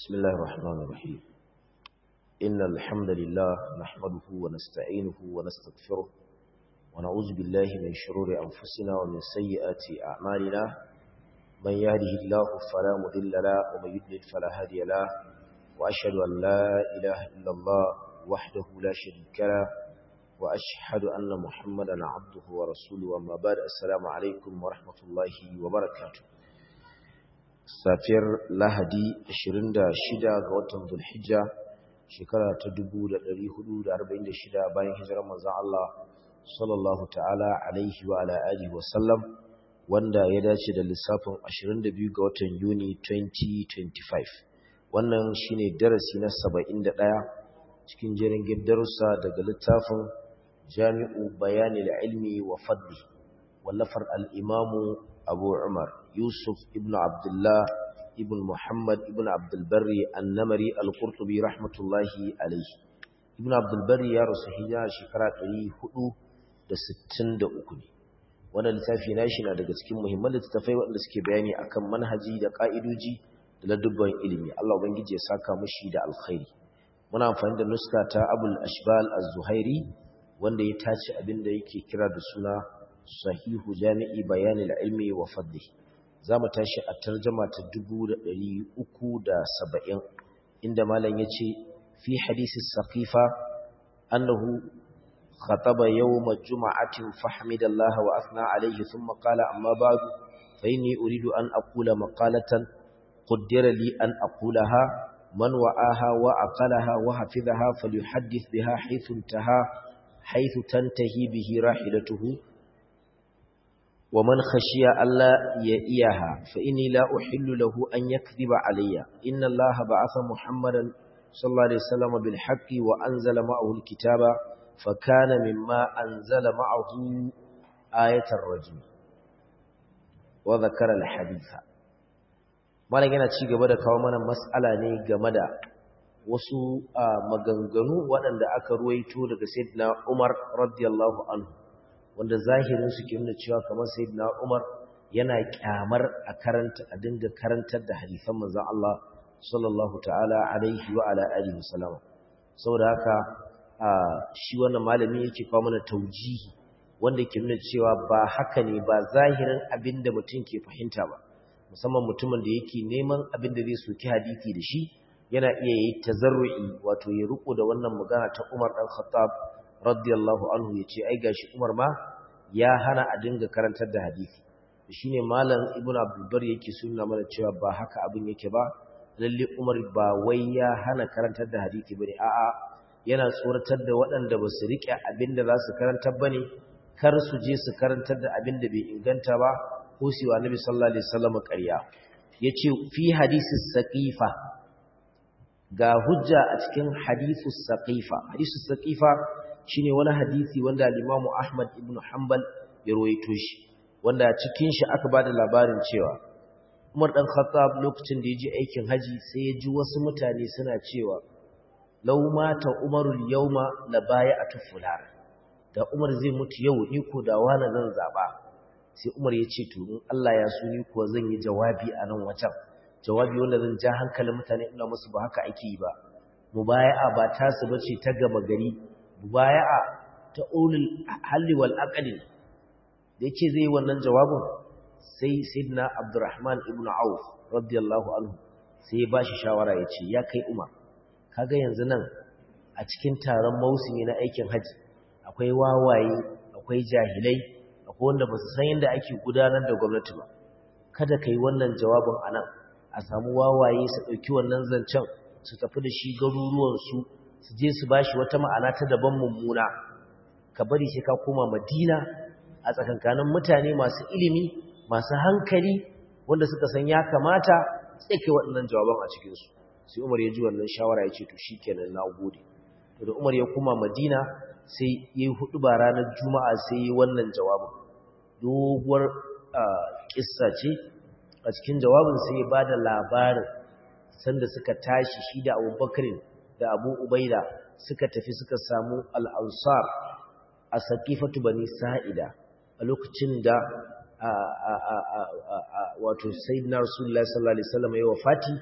بسم الله الرحمن الرحيم إن الحمد لله نحمده ونستعينه ونستغفره ونعوذ بالله من شرور أنفسنا ومن سيئات أعمالنا من يهده الله فلا مضل له ومن يضلل فلا هادي له وأشهد أن لا إله إلا الله وحده لا شريك له وأشهد أن محمدا عبده ورسوله وما بعد السلام عليكم ورحمة الله وبركاته safiyar lahadi 26 ga watan zulhijja shekara ta 1446 bayan hijirar manzon Allah sallallahu ta'ala alaihi wa ala alihi wa sallam wanda ya dace da lissafin 22 ga watan Yuni 2025 wannan shine darasi na 71 cikin jerin darussa daga littafin Jami'u Bayanil Ilmi wa Fadli wallafar al-Imamu Abu Umar Yusuf ibn Abdullah ibn Muhammad ibn Abdul Barri An-Namari Al-Qurtubi rahmatullahi alayhi Ibn Abdul Barri ya rasu hijira shekara 463 ne wannan littafi nashi na daga cikin muhimman littafai waɗanda suke bayani akan manhaji da ka'idoji da ladubban ilimi Allah ubangiji ya saka mushi da alkhairi muna amfani da nuska ta Abul Ashbal Az-Zuhairi wanda ya tace abin da yake kira da suna sahihu jami'i bayanil ilmi wa fadli zamu tashi a tarjuma ta 370 inda malam yace fi hadisi saqifa annahu khataba yawm jum'atin fahmidallaha wa athna alayhi thumma qala amma ba'du fa inni uridu an aqula maqalatan qaddara li an aqulaha man wa'aha wa aqalaha wa hafizaha falyuhaddith biha haythu intaha haythu tantahi bihi rahilatuhu ومن خشي ألا يئيها فإني لا أحل له أن يكذب علي إن الله بعث محمدا صلى الله عليه وسلم بالحق وأنزل معه الكتاب فكان مما أنزل معه آية الرجم وذكر الحديث malam yana ci gaba da kawo mana mas'ala ne game da wasu maganganu waɗanda aka ruwaito daga Sayyidina Umar radiyallahu anhu wanda zahirin su ke nuna cewa kamar sayyidina Umar yana kyamar a karanta a dinga karantar da hadisan manzon Allah sallallahu ta'ala alaihi wa ala alihi wasallam saboda haka shi wannan malami yake kawo mana taujihi wanda ke nuna cewa ba haka ne ba zahirin abinda mutum ke fahimta ba musamman mutumin da yake neman abin da zai soki hadisi da shi yana iya yi tazarru'i wato ya riko da wannan magana ta Umar dan Khattab radiyallahu anhu ya ce ai gashi Umar ma ya hana a dinga karantar da hadisi shine malam Ibn Abdul Bar yake sunna mana cewa ba haka abin yake ba lalle Umar ba wai ya hana karantar da hadisi bane a'a yana tsoratar da waɗanda ba su rike abin da za su karantar bane kar su je su karantar da abin da bai inganta ba ko su wa Nabi sallallahu alaihi wasallam ƙarya yace fi hadisi saqifa ga hujja a cikin hadisu saqifa hadisu saqifa shine wani hadisi wanda al-Imam Ahmad ibn Hanbal ya rawaito shi wanda cikin shi aka bada labarin cewa Umar dan Khattab lokacin da yaje aikin haji sai ya ji wasu mutane suna cewa law mata Umarul yawma la bai'atu fulan da Umar zai mutu yau ni ko da wani zan zaba sai Umar ya ce to in Allah ya so ni ko zan yi jawabi a nan wajen jawabi wanda zan ja hankalin mutane ina musu ba haka ake yi ba mubaya'a ba tasu bace ta gama gari mubaya'a ta ulul halli wal aqli da yake zai wannan jawabin sai sayyidina Abdurrahman ibn Auf radiyallahu anhu sai ya bashi shawara yace ya kai Umar kaga yanzu nan a cikin taron mausimi na aikin haji akwai wawaye akwai jahilai akwai wanda ba su san yadda ake gudanar da gwamnati ba kada kai wannan jawabin anan a samu wawaye su dauki wannan zancen su tafi da shi garuruwan su su je su bashi wata ma'ana ta daban mummuna ka bari sai ka koma madina a tsakankanin mutane masu ilimi masu hankali wanda suka san ya kamata sai kai waɗannan jawaban a cikinsu sai umar ya ji wannan shawara ya ce to shi kenan na gode to da umar ya koma madina sai ya yi hudu ba ranar juma'a sai ya yi wannan jawabin doguwar kissa ce a cikin jawabin sai ya ba da labarin sanda suka tashi shi da abubakarin da abu ubaida suka tafi suka samu al'ansar a saƙifatu bani sa'ida a lokacin da wato sayyidina rasulullahi sallallahu alaihi wasallam ya wafati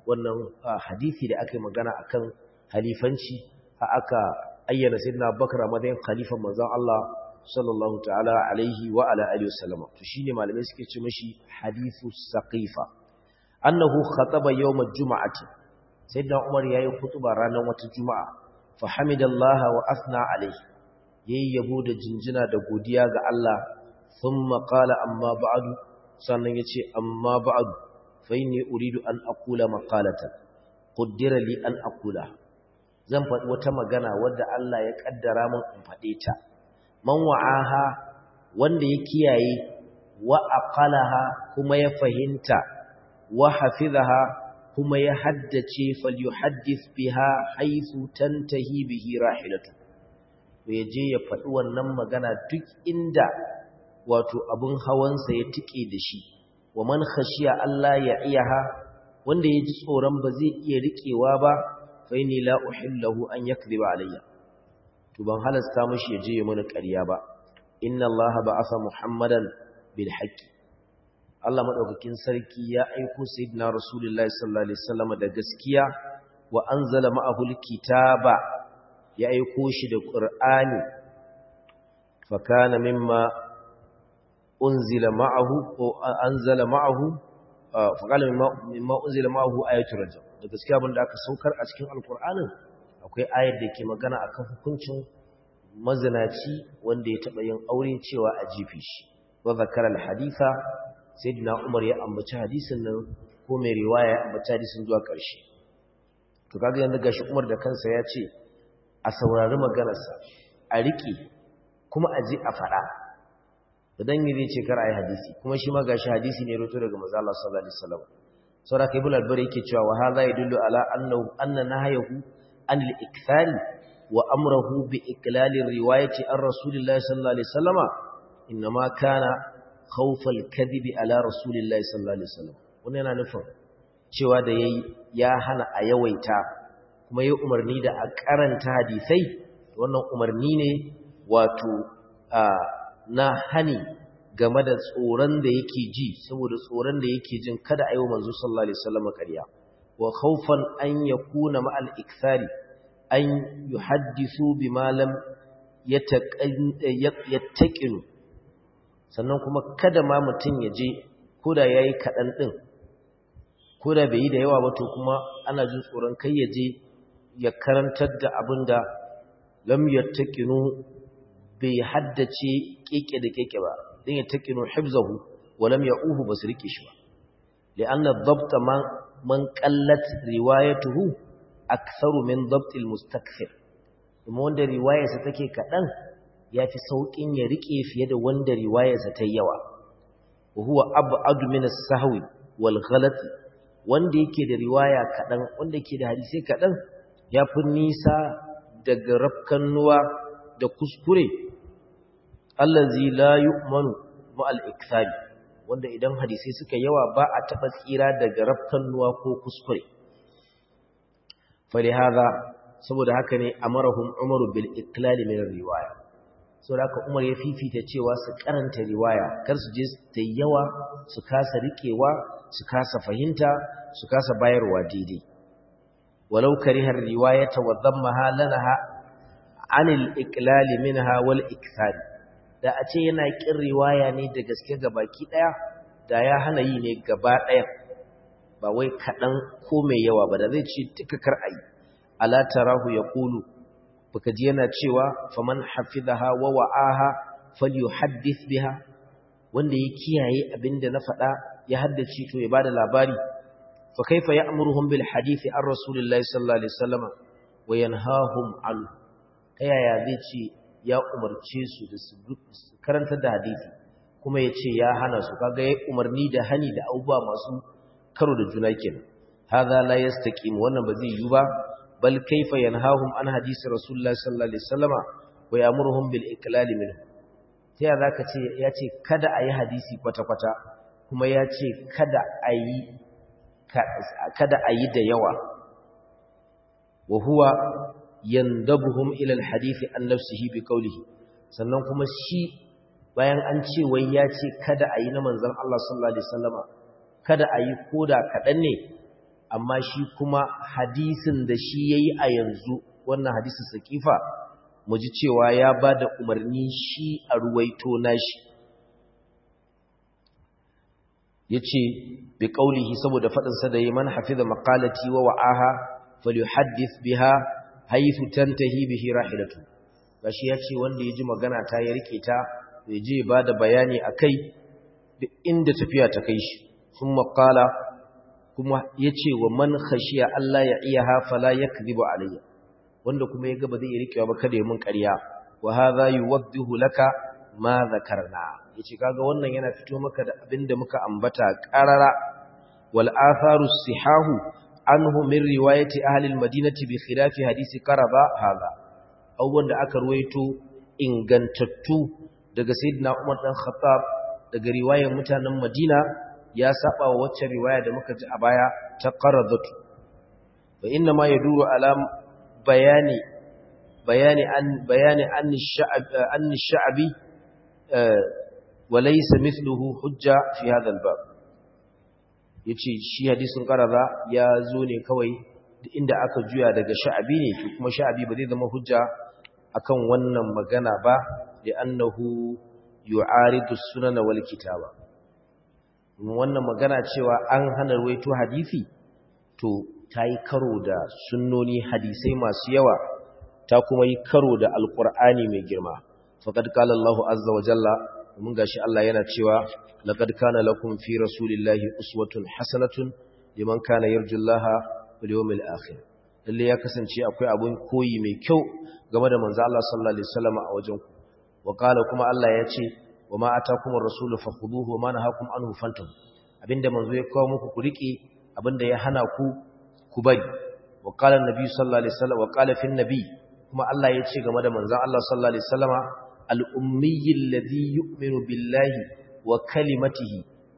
wannan hadisi da aka yi magana akan halifanci aka ayyana sayyidina Abubakar a matsayin khalifan manzon Allah sallallahu ta'ala alaihi wa ala alihi wasallam to shine malamai suke ce mishi hadithu saqifa annahu khataba yawm al-jum'ati sayyidina Umar yayi khutba ranar wata juma'a fa hamidallaha wa asna alaihi yayi yabo da jinjina da godiya ga Allah thumma qala amma ba'du sannan yace amma ba'du fa inni uridu an aqula maqalatan qaddara li an aqula zan faɗi wata magana wadda Allah ya kaddara min in faɗe ta man wa'aha wanda ya kiyaye wa aqalaha kuma ya fahimta wa hafizaha kuma ya haddace falyuhaddith biha haythu tantahi bihi rahilatu ya je ya faɗi wannan magana duk inda wato abun hawansa ya tike da shi wa man khashiya Allah ya iyaha wanda ya ji tsoron ba zai iya riƙewa ba fa inni la uhillahu an yakdhiba alayya to ban halasta mishi ya je ya mana ƙarya ba inna allaha ba'atha muhammadan bil haqqi Allah madaukakin sarki ya aiko sayyidina rasulullahi sallallahu alaihi wasallam da gaskiya wa anzala ma'ahu alkitaba ya aiko shi da qur'ani fa kana mimma unzila ma'ahu ko anzala ma'ahu fa kana mimma unzila ma'ahu ayatul rajm da gaskiya abinda aka saukar a cikin alqur'anin akwai ayar da ke magana akan hukuncin mazinaci wanda ya taɓa yin aure cewa a jifi shi wa zakara alhaditha sayyidina umar ya ambaci hadisin nan ko mai riwaya ya ambaci hadisin zuwa ƙarshe to kaga yanzu gashi umar da kansa ya ce a saurari maganarsa a riƙe kuma a ji a faɗa idan yi zai ce kar a yi hadisi kuma shi ma gashi hadisi ne roto daga manzo Allah sallallahu alaihi wasallam saboda kai ibn al-bari yake cewa wa hadha yadullu ala annahu anna nahayahu an al-ikthari wa amrahu bi iklali riwayati an rasulillahi sallallahu alaihi wasallama inma kana khawfa al-kadhibi ala rasulillahi sallallahu alaihi wasallam wannan yana nufin cewa da yayi ya hana a yawaita kuma yayi umarni da a karanta hadisai wannan umarni ne wato na hani game da tsoron da yake ji saboda tsoron da yake jin kada ayi manzo sallallahu alaihi wasallam ƙarya wa khawfan an yakuna ma'al ikthari an yuhaddisu bima lam yattaqinu sannan kuma kada ma mutun ya je koda yayi kadan din koda bai yi da yawa ba to kuma ana jin tsoron kai ya je ya karantar da abinda lam yattaqinu bai haddace keke da keke ba din yattaqinu hifzahu wa lam ya'uhu basriki shi ba li'anna ad-dabt man man qallat riwayatuhu aktharu min dabt al-mustakthir kuma wanda riwayarsa take kadan yafi saukin ya rike fiye da wanda riwayarsa ta yawa wa huwa ab'ad min as-sahwi wal ghalat wanda yake da riwaya kadan wanda yake da hadisi kadan yafi nisa daga rafkannuwa da kuskure allazi la yu'manu ma'al ikthari wanda idan hadisi suka yawa ba a taba tsira daga rafkannuwa ko kuskure فلهذا saboda haka ne amarahum umaru bil iklal min riwaya saboda haka umar ya fifita cewa su karanta riwaya kar su je ta yawa su kasa rikewa su kasa fahimta su kasa bayarwa daidai walau kariha riwayata wa dhammaha lanaha anil iklal minha wal ikthar da a ce yana kin riwaya ne da gaske gabaki daya da ya hana yi ne gaba daya ba wai kaɗan ko mai yawa ba da zai ce duka kar a yi ala tarahu ya ƙulu baka ji yana cewa faman hafizaha wa wa'aha falyuhaddith biha wanda ya kiyaye abinda na faɗa ya haddace to ya bada labari fa kaifa ya'muruhum bil hadisi an rasulillahi sallallahu alaihi wasallam wa yanhahum an yaya zai ce ya umarce su da su karanta da hadisi kuma ya ce ya hana su kaga ya umarni da hani da abubuwa masu karo da juna kenan hadha la yastaqim wannan ba zai yi ba bal kaifa yanhahum an hadisi rasulullahi sallallahu alaihi wasallama wa ya'muruhum bil iklal minhu sai zaka ce ya ce kada ayi hadisi kwata kwata kuma ya ce kada ayi kada ayi da yawa wa huwa yandabuhum ila al hadisi an nafsihi bi qawlihi sannan kuma shi bayan an ce wai ya ce kada ayi na manzon Allah sallallahu alaihi wasallama kada a yi koda kaɗan ne amma shi kuma hadisin da shi yayi a yanzu wannan hadisin sakifa mu ji cewa ya bada umarni shi a ruwaito nashi yace bi qaulihi saboda fadin sa da man hafiza maqalati wa wa'aha falyuhaddith biha haythu tantahi bihi rahilatu gashi yace wanda yaji magana ta ya rike ta ya je bada bayani akai duk inda tafiya ta kai shi kuma qala kuma yace wa man khashiya Allah ya iyaha fala yakdhibu alayya wanda kuma yaga ba zai rikewa ba kada ya mun ƙarya wa hadha yuwaddihu laka ma zakarna yace kaga wannan yana fito maka da abinda muka ambata qarara wal atharu sihahu anhu min riwayati ahli al madinati bi khilafi hadisi qaraba hadha abubuwan da aka ruwaito ingantattu daga sayyidina Umar dan Khattab daga riwayar mutanen Madina ya saba wa wacce riwaya da muka ji a baya ta qaradatu fa inna ma yaduru ala bayani bayani an bayani an sha'ab an sha'bi وليس مثله حجة في هذا الباب yace shi hadisin qarada ya zo ne kawai inda aka juya daga sha'abi ne to kuma sha'abi ba zai zama hujja akan wannan magana ba da annahu yu'aridu sunana wal kitaba wannan magana cewa an hana ruwaito hadisi to tayi karo da sunnoni hadisai masu yawa ta kuma yi karo da alqur'ani mai girma faqad qala Allahu azza wa jalla mun gashi Allah yana cewa laqad kana lakum fi rasulillahi uswatun hasanatun liman kana yarjullaha wal yawmil akhir lalle ya kasance akwai abun koyi mai kyau game da manzo Allah sallallahu alaihi wasallam a wajen ku wa qala kuma Allah ya ce wa ma atakumur rasulu fakhuduhu wa ma nahakum anhu fantahu abinda manzo ya kawo muku ku rike abinda ya hana ku ku bari wa qala annabi sallallahu alaihi wasallam wa qala fi nabi kuma Allah ya ce game da manzo Allah sallallahu alaihi wasallama الأمي الذي يؤمن بالله وكلمته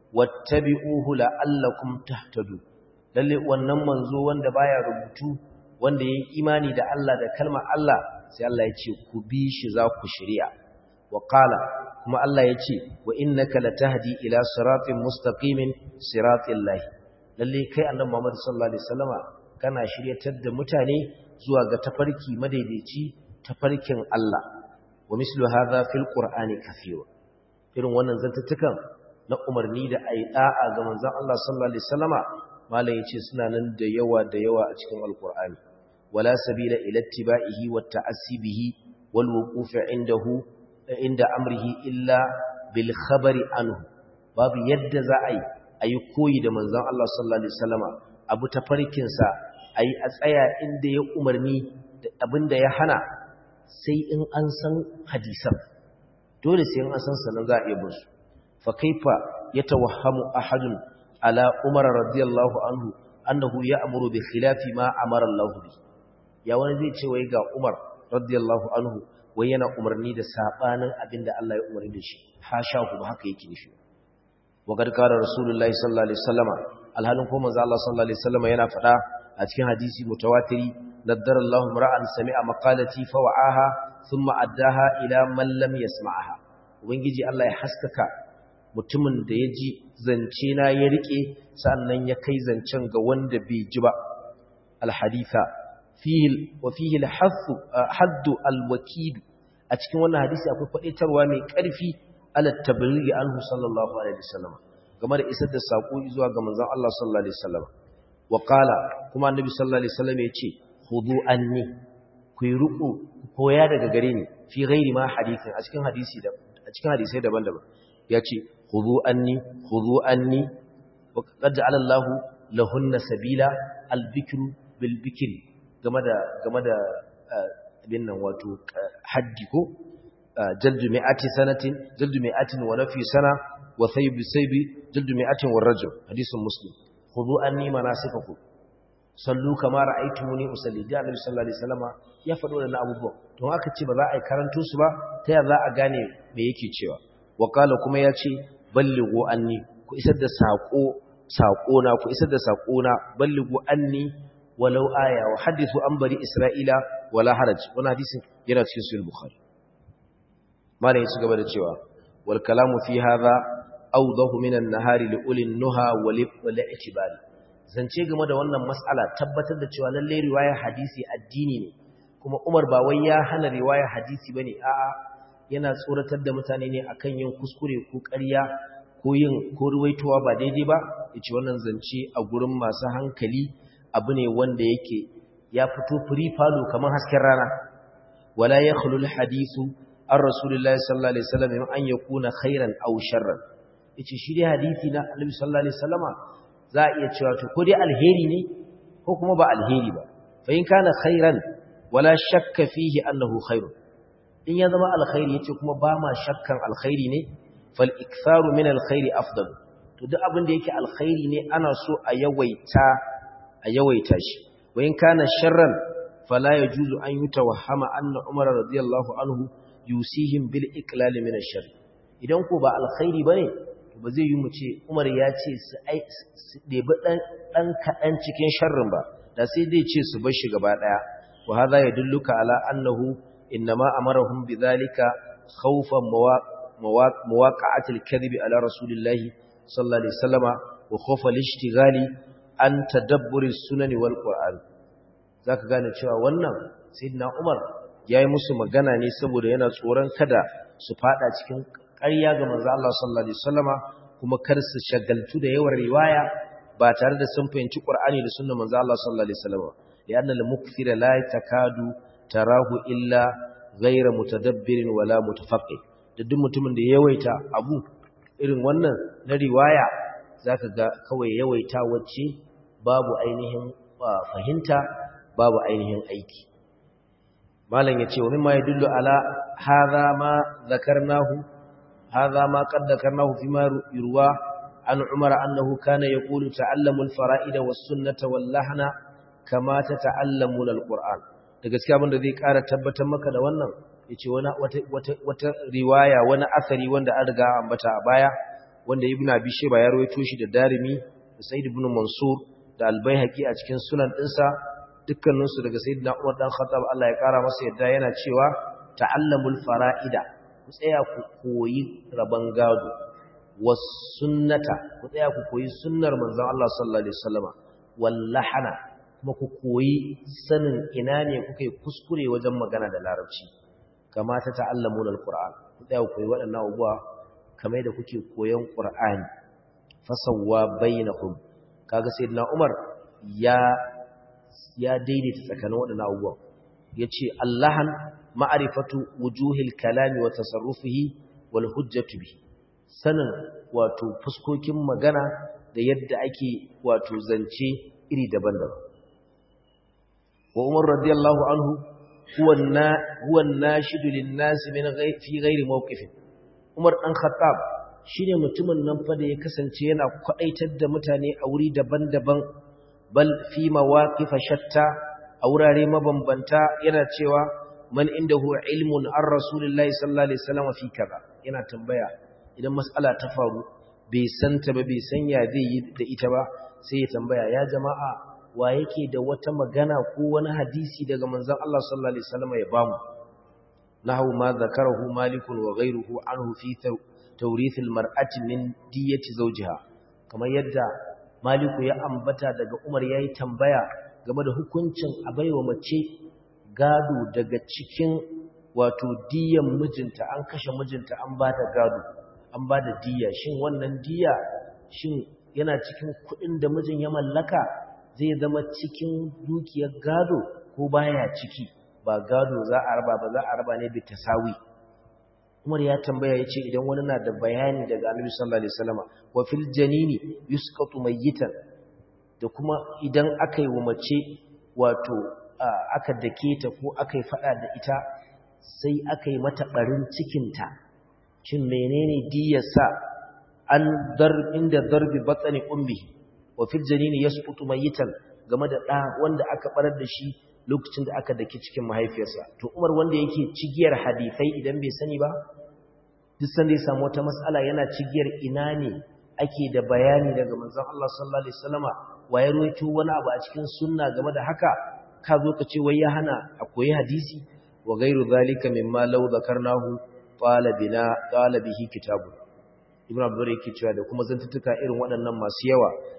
واتبعوه لعلكم تهتدوا lalle wannan manzo wanda baya rubutu wanda yayi imani da Allah da kalmar Allah sai Allah ya ce ku bi shi za ku shari'a wa qala kuma Allah ya ce wa innaka latahdi ila siratin mustaqimin siratil lahi lalle kai annabi Muhammad sallallahu alaihi wasallama kana shiryatar da mutane zuwa ga tafarki madaidaici tafarkin Allah wa mislu hadha fil qur'ani kathira irin wannan zantattukan na umarni da ayi da'a ga manzon Allah sallallahu alaihi wasallama malai yace suna nan da yawa da yawa a cikin alqur'ani wala sabila ila ittiba'ihi wa ta'assibihi wal wuquf indahu inda amrihi illa bil khabari anhu babu yadda za a yi ayi koyi da manzon Allah sallallahu alaihi wasallama abu tafarkin sa ayi a tsaya inda ya umarni da abinda ya hana sai in an san hadisan dole sai in an san sanan za a iya bin su fa kaifa yatawahhamu ahadun ala umar radiyallahu anhu annahu ya'muru bi khilafi ma amara Allah bi ya wani zai ce wai ga umar radiyallahu anhu wai yana umarni da sabanin abinda Allah ya umarni da shi hasha ku ba haka yake nufi wa kad qala rasulullahi sallallahu alaihi wasallama alhalin ko manzo Allah sallallahu alaihi wasallama yana faɗa a cikin hadisi mutawatiri نذر الله امرأ سمع مقالتي فوعاها ثم أداها إلى من لم يسمعها ubangiji Allah ya haskaka mutumin da ya ji zance na ya rike sannan ya kai zancen ga wanda bai ji ba alhaditha fihi wa fihi alhasu haddu alwakid a cikin wannan hadisi akwai fadaitarwa mai karfi ala tablighi anhu sallallahu alaihi wasallam game da isar da sako zuwa ga manzon Allah sallallahu alaihi wasallam wa qala kuma annabi sallallahu alaihi wasallam ya ce hudu anni ku yi ruku koya daga gare ni fi ghairi ma hadithin a cikin hadisi da a cikin hadisai daban-daban yace hudu anni hudu anni wa qad ja'ala Allahu lahunna sabila al-bikru bil bikri game da game da abin nan wato haddi ko jaldu mi'ati sanatin jaldu mi'atin wa nafi sana wa saybi saybi jaldu mi'atin wa rajul hadisin muslim hudu anni manasikakum sallu kama ra'aytumuni usalli da annabi sallallahu alaihi wasallama ya faɗo da abubuwan don aka ce ba za a yi karanto su ba ta yaya za a gane me yake cewa wa qala kuma ya ce ballighu anni ku isar da sako sako na ku isar da sako na ballighu anni walau aya wa hadithu an bari isra'ila wala haraj wannan hadisin yana cikin sahih bukhari malai ya ci gaba da cewa wal kalamu fi hadha awdahu min an-nahari li ulil nuha wal i'tibari zance game da wannan mas'ala tabbatar da cewa lalle riwaya hadisi addini ne kuma Umar ba wai ya hana riwaya hadisi bane a'a yana tsoratar da mutane ne akan yin kuskure ko ƙarya ko yin ko ruwaitowa ba daidai ba yace wannan zance a gurin masu hankali abu ne wanda yake ya fito free falo kamar hasken rana wala yakhlu alhadithu an rasulillahi sallallahu alaihi wasallam an yakuna khairan aw sharran yace shi dai hadisi na annabi sallallahu alaihi wasallama za a iya cewa to ko dai alheri ne ko kuma ba alheri ba fa in kana khairan wala shakka fihi annahu khairun in ya zama alkhairi yace kuma ba ma shakkan alkhairi ne fal iktharu min alkhairi afdal to duk abin da yake alkhairi ne ana so a yawaita a yawaita shi wa in kana sharran fala yajuzu an yutawahhama anna umar radiyallahu anhu yusihim bil iqlal min ash-shar idan ko ba alkhairi bane to ba zai yi mu ce umar ya ce su ai su debi dan dan kadan cikin sharrin ba da sai dai ce su bar shi gaba daya wa hadha yadulluka ala annahu inma amarahum bidhalika khawfan مواقعة الكذب على رسول الله صلى الله عليه وسلم وخوف الاشتغال عن تدبر السنن والقرآن ذاك gane cewa wannan sayyidina Umar yayi musu magana ne saboda yana tsoron kada su fada cikin ƙarya ga manzo Allah sallallahu alaihi wasallama kuma kar su shagaltu da yawan riwaya ba tare da sun fahimci Qur'ani da sunnar manzo Allah sallallahu alaihi wasallama lianna al-mukthira la takadu tarahu illa ghayra mutadabbirin wala mutafaqqih da duk mutumin da yawaita abu irin wannan na riwaya zaka ga kawai yawaita wacce babu ainihin fahimta babu ainihin aiki malam yace wa mimma yadullu ala hadha ma zakarnahu hadha ma qad zakarnahu fima yurwa an umar annahu kana yaqulu ta'allamu al-fara'ida was-sunnata wal-lahna kama tata'allamuna al-qur'an da gaskiya abin da zai ƙara tabbatar maka da wannan yace wani wata wata wata riwaya wani asari wanda an riga ambata a baya wanda ibnu abi shayba ya rawaito shi da darimi da sa'id ibn mansur da al-baihaqi a cikin sunan dinsa dukkanin su daga sayyidina umar dan khattab Allah ya kara masa yadda yana cewa ta'allamul fara'ida ku tsaya ku koyi raban gado was sunnata ku tsaya ku koyi sunnar manzon Allah sallallahu alaihi wasallama wallahana kuma ku koyi sanin ina ne kuka yi kuskure wajen magana da larabci kama ta ta'allamuna alquran ku tsaya ku koyi waɗannan abubuwa kamar da kuke koyon qur'ani fasawwa bainahum kaga sayyidina umar ya ya daidaita tsakanin waɗannan abubuwa yace allahan ma'rifatu wujuhil kalami wa tasarrufihi wal hujjatu bi sanin wato fuskokin magana da yadda ake wato zance iri daban-daban wa umar radiyallahu anhu huwa an-nashidu lin-nas min fi ghairi mawqifin umar dan khattab shine mutumin nan fa da ya kasance yana kwadaitar da mutane a wuri daban-daban bal fi mawaqif shatta a wurare mabambanta yana cewa man indahu ilmun ar rasulillahi sallallahu alaihi wasallam fi kaza yana tambaya idan mas'ala ta faru bai santa ba bai san ya zai yi da ita ba sai ya tambaya ya jama'a wa yake da wata magana ko wani hadisi daga manzon Allah sallallahu alaihi wasallam ya bamu nahu ma zakarahu malikun wa ghayruhu anhu fi tawrith almar'ati min diyati zawjiha kamar yadda maliku ya ambata daga Umar yayi tambaya game da hukuncin abaiwa mace gado daga cikin wato diyan mijinta an kashe mijinta an bata gado an bada diya shin wannan diya shin yana cikin kudin da mijin ya mallaka zai zama cikin dukiyar gado ko baya ciki ba gado za a raba ba za a raba ne bi tasawi Umar ya tambaya yace idan wani na da bayani daga Annabi sallallahu alaihi wasallam wa fil janini yusqatu mayyitan da kuma idan aka yi wa mace wato aka dake ta ko aka yi fada da ita sai aka yi mata barin cikinta shin menene diyarsa an dar inda darbi batsani ummi wa fil janini yasqutu mayitan game da da wanda aka barar da shi lokacin da aka dake cikin mahaifiyarsa to Umar wanda yake cigiyar hadisai idan bai sani ba duk sanda ya samu wata mas'ala yana cigiyar ina ne ake da bayani daga manzon Allah sallallahu alaihi wasallama waye ruwaito wani abu a cikin sunna game da haka ka zo ka ce wai ya hana a koyi hadisi wa ghairu zalika mimma law zakarnahu qala bina qala bihi kitabun ibn abdur yake cewa da kuma zantuttuka irin waɗannan masu yawa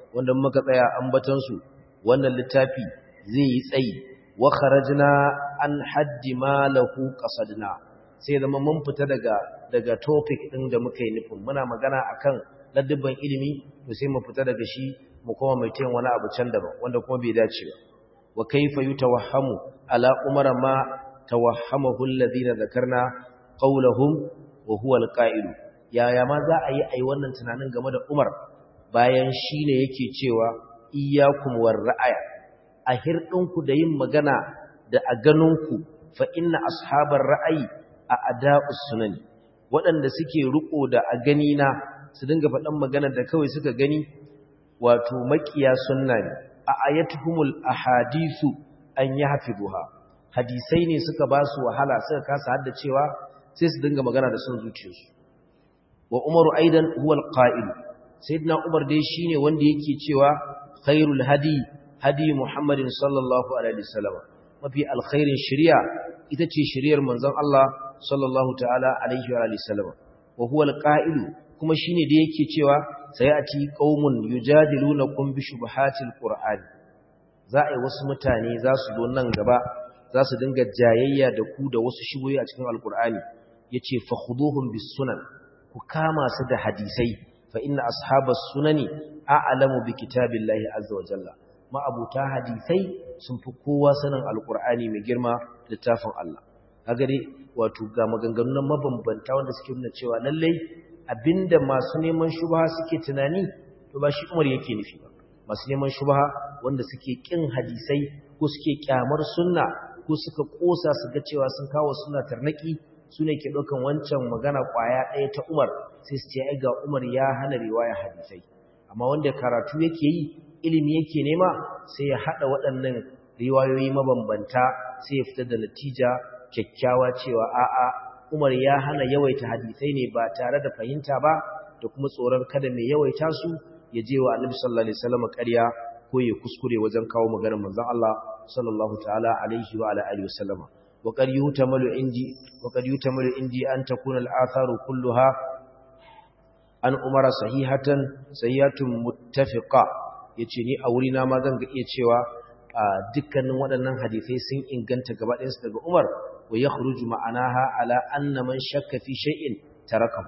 wanda muka tsaya ambatan su wannan littafi zai yi tsayi wa kharajna an haddi ma lahu qasadna sai zama mun fita daga daga topic din da muka yi nufin muna magana akan ladabban ilimi to sai mu fita daga shi mu koma mai tayin wani abu can daban wanda kuma bai dace ba wa kaifa yutawahhamu ala umara ma tawahhamahu alladhina dhakarna qawluhum wa huwa alqa'il yaya ma za a yi ai wannan tunanin game da Umar bayan shine yake cewa iyyakum war ra'aya a hirdinku da yin magana da a ganinku fa inna ashabar ra'ayi a ada'us sunani waɗanda suke riko da a gani na su dinga faɗan magana da kawai suka gani wato makiya sunna ne a ayatuhumul ahadisu an yahfiduha hadisai ne suka ba su wahala suka kasa haddacewa sai su dinga magana da son zuciyarsu wa umaru aidan huwa alqa'il sayyidina umar dai shine wanda yake cewa khairul hadi hadi muhammadin sallallahu alaihi wasallam mafi alkhairin shari'a ita ce shari'ar manzon Allah sallallahu ta'ala alaihi wa alihi wasallam wa huwa alqa'il kuma shine da yake cewa sayati qaumun yujadilunakum bi shubuhatil qur'an za a yi wasu mutane za su zo nan gaba za su dinga jayayya da ku da wasu shubuhi a cikin alqur'ani yace fakhuduhum bis sunan ku kama su da hadisai fa inna ashabas sunani a'lamu bi kitabillahi azza wa jalla ma'abuta hadisai sun fi kowa sanin alqur'ani mai girma littafin Allah kaga dai wato ga maganganun mabambanta wanda suke nuna cewa lallai abinda masu neman shubha suke tunani to ba shi Umar yake nufi ba masu neman shubha wanda suke kin hadisai ko suke kyamar sunna ko suka kosa su ga cewa sun kawo sunna tarnaki su ne ke ɗaukan wancan magana ƙwaya ɗaya ta Umar sai su ce ai ga Umar ya hana riwaya hadisai amma wanda karatu yake yi ilimi yake nema sai ya haɗa waɗannan riwayoyi mabambanta sai ya fitar da natija kyakkyawa cewa a'a Umar ya hana yawaita hadisai ne ba tare da fahimta ba da kuma tsoron kada mai yawaita su ya je wa Annabi sallallahu alaihi wasallam ƙarya ko ya kuskure wajen kawo maganar manzon Allah sallallahu ta'ala alaihi wa ala alihi wasallama وقد يهتمل عندي وقد يهتمل عندي أن تكون الآثار كلها أن أمر صحيحة صحيحة متفقة yace ni a wurina ma zan ga iya cewa dukkanin waɗannan hadisai sun inganta gaba ɗayansu daga Umar wa yakhruju ma'anaha ala anna man shakka fi shay'in tarakam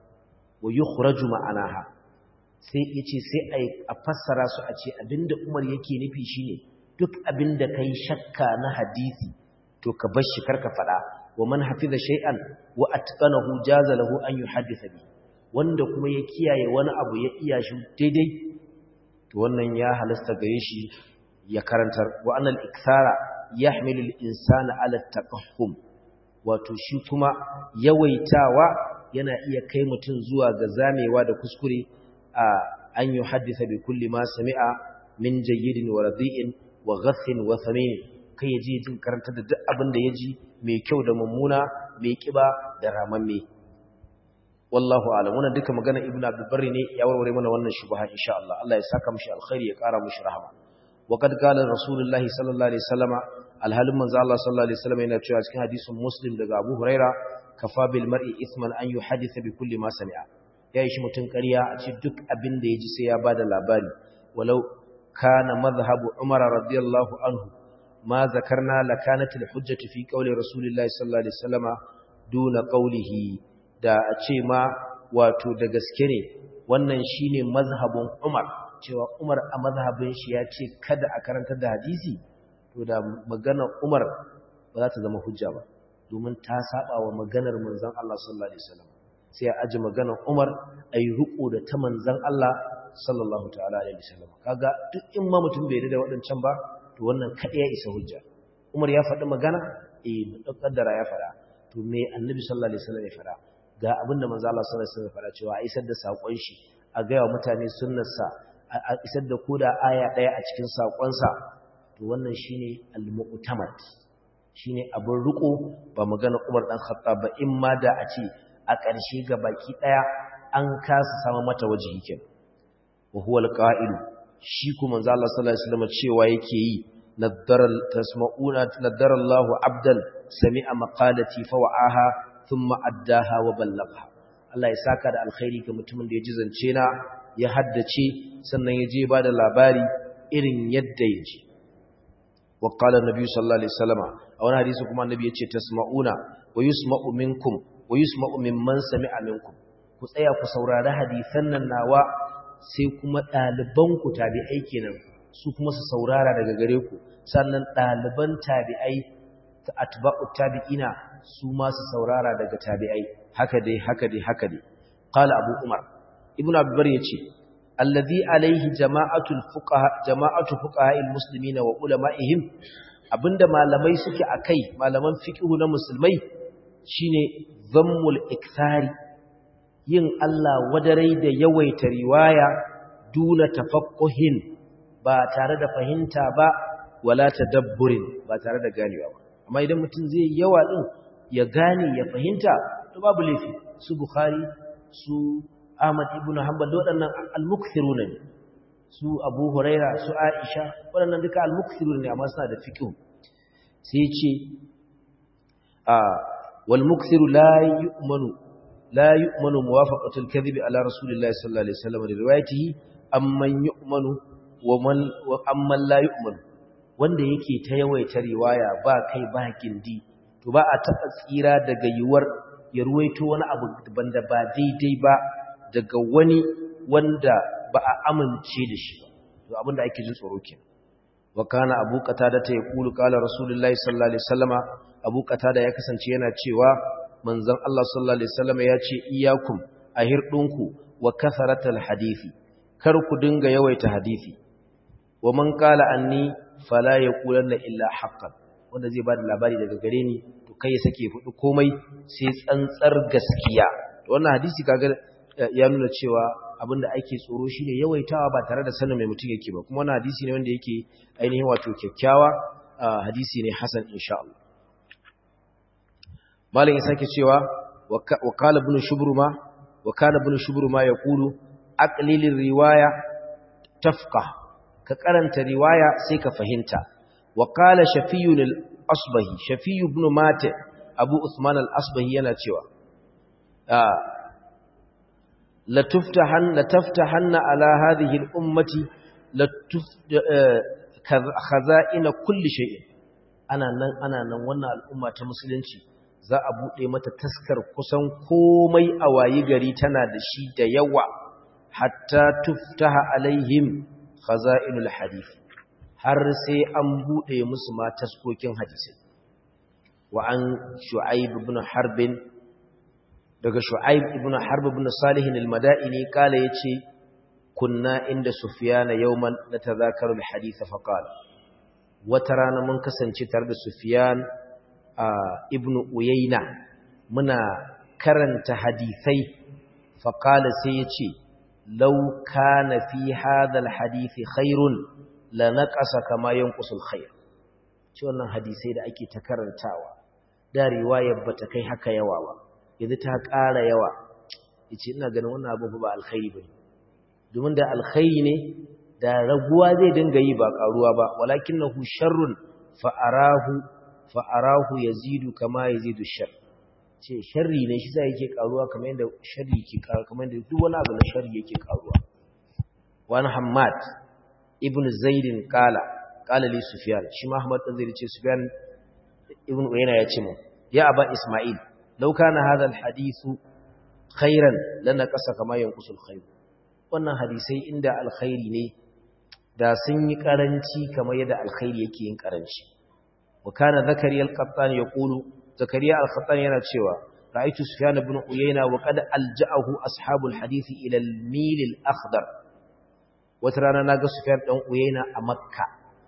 wa yukhraju ma'anaha sai yace sai a fassara su a ce abinda Umar yake nufi shine duk abinda kai shakka na hadisi to ka bar shi karka fada wa man hafiza shay'an wa atqanahu jaza lahu an yuhaddisa bi wanda kuma ya kiyaye wani abu ya iya shi daidai to wannan ya halasta gare shi ya karantar wa annal ikthara yahmilu al-insana ala taqahhum wato shi kuma yawaitawa yana iya kai mutum zuwa ga zamewa da kuskure a an yuhaddisa bi kulli ma sami'a min jayyidin wa radi'in wa ghassin wa thamin kai ya je jin karanta da duk abin da ya ji mai kyau da mummuna mai kiba da ramamme wallahu alam wannan duka magana ibnu abdul barri ne ya warware mana wannan shubha insha Allah Allah ya saka mishi alkhairi ya kara mishi rahama wa kad qala rasulullahi sallallahu alaihi wasallama alhalin manzo Allah sallallahu alaihi wasallam yana cewa cikin hadisin muslim daga abu huraira kafa bil mar'i ithman an yuhaddisa bi kulli ma sami'a ya yi shi mutun ƙarya a ce duk abin da ya ji sai ya bada labari walau kana madhhabu umar radiyallahu anhu ما ذكرنا لكانت الحجة في قول رسول الله صلى الله عليه وسلم دون قوله da a ce ma wato da gaske ne wannan shine mazhabin Umar cewa Umar a mazhabin shi ya ce kada a karantar da hadisi to da magana Umar ba za ta zama hujja ba domin ta saba wa maganar manzon Allah sallallahu alaihi wasallam sai a aji maganar Umar ayi ruko da ta manzon Allah sallallahu ta'ala alaihi wasallam kaga duk in ma mutum bai da waɗancan ba to wannan kaɗai ya isa hujja umar ya faɗi magana eh muƙaddara ya faɗa to me annabi sallallahu alaihi wasallam ya faɗa ga abin da manzo Allah sallallahu alaihi wasallam ya faɗa cewa a isar da sakon shi a ga wa mutane sunnarsa a isar da koda aya ɗaya a cikin sakon sa to wannan shine al-mu'tamad shine abin riko ba magana Umar dan Khattab ba in ma da a ce a ƙarshe ga baki ɗaya an kasa sama mata wajihi kenan wa huwa al-qa'ilu shi kuma manzo Allah sallallahu alaihi wasallam cewa yake yi naddaral tasma'una naddarallahu abdan sami'a maqalati fa wa'aha thumma addaha wa ballagha Allah ya saka da alkhairi ga mutumin da ya ji zance na ya haddace sannan ya je ba da labari irin yadda ya ji wa qala annabi sallallahu alaihi wasallam a wani hadisi kuma annabi yace tasma'una wa yusma'u minkum wa yusma'u mimman sami'a minkum ku tsaya ku saurari hadisan nan nawa sai kuma ɗaliban ku tabi'ai kenan su kuma su saurara daga gare ku sannan ɗaliban tabi'ai ta atba'u tabi'ina su ma su saurara daga tabi'ai haka dai haka dai haka dai qala abu umar ibnu abdur yace alladhi alaihi jama'atul fuqaha jama'atu fuqaha'il muslimina wa ulama'ihim abinda malamai suke akai malaman fiqh na musulmai shine zammul ikthari yin Allah wadarai da yawaita riwaya duna tafaqquhin ba tare da fahimta ba wala tadabburin ba tare da ganewa ba amma idan mutum zai yawa din ya gane ya fahimta to babu laifi su bukhari su ahmad ibn hanbal waɗannan al-mukthiruna ne su abu huraira su aisha waɗannan duka al-mukthiruna ne amma suna da fiqh sai ce a wal mukthiru la yu'manu la yu'manu muwafaqatu al-kadhib ala rasulillahi sallallahu alaihi wasallam da riwayatihi amman yu'manu wa man wa amman la yu'manu wanda yake ta yawaita riwaya ba kai ba gindi to ba a taɓa tsira daga yiwuwar ya ruwaito wani abu banda ba daidai ba daga wani wanda ba a amince da shi ba to abinda ake jin tsoro ke wa kana abu qatada ta yaqulu qala rasulullahi sallallahu alaihi wasallama abu qatada ya kasance yana cewa manzon Allah sallallahu alaihi wasallama ya ce iyyakum ahirdunku wa kasaratal hadisi kar ku dinga yawaita hadisi wa man qala anni fala yaqulanna illa haqqan wanda zai bada labari daga gare ni to kai ya sake fudu komai sai tsantsar gaskiya to wannan hadisi kaga ya nuna cewa abinda ake tsoro shine yawaitawa ba tare da sanin mai mutum yake ba kuma wannan hadisi ne wanda yake ainihin wato kyakkyawa hadisi ne hasan insha Allah malam ya sake cewa wa qala ibn shubruma wa kana ibn shubruma yaqulu aqlilir riwaya tafqah ka karanta riwaya sai ka fahimta wa qala shafiyun al-asbahi shafiy ibn mate abu usman al-asbahi yana cewa la tuftahan la taftahanna ala hadhihi al-ummati la khaza'ina kulli shay'in ana nan ana nan wannan al'umma ta musulunci za a bude mata taskar kusan komai a wayi gari tana da shi da yawa hatta tuftaha alaihim khaza'inul hadith har sai an bude musu ma taskokin hadisi wa an shu'aib ibn harb daga shu'aib ibn harb ibn salih al-madaini kala yace kunna inda sufyan yawman natadhakaru al-hadith fa qala wata rana mun kasance tare da sufyan ibn uyayna muna karanta hadisai fa qala sai yace لو كان في هذا الحديث خير لنقص كما ينقص الخير ci wannan hadisai da ake ta karantawa da riwayar bata kai haka yawa ba yanzu ta ƙara yawa yace ina ganin wannan abu ba alkhairi bane domin da alkhairi ne da raguwa zai dinga yi ba karuwa ba walakinahu sharrun fa arahu fa arahu yazidu kama yazidu shar ce sharri ne shi sai yake karuwa kamar yadda sharri yake karuwa kamar yadda duk wani abu na sharri yake karuwa wani hammad ibn zaidin kala kala li sufyan shi ma ahmad dan zaid ce sufyan ibn uyayna ya ce mu ya aba isma'il law kana hadha al hadithu khairan lana qasa kama yanqusu al khair wannan hadisai inda alkhairi ne da sun yi karanci kamar yadda alkhairi yake yin karanci wa kana zakariya al-qattan yaqulu zakariya al-qattan yana cewa ra'aytu sufyan ibn uyayna wa qad alja'ahu ashabul hadith ila al-mil al-akhdar wata rana naga sufyan dan uyayna a makka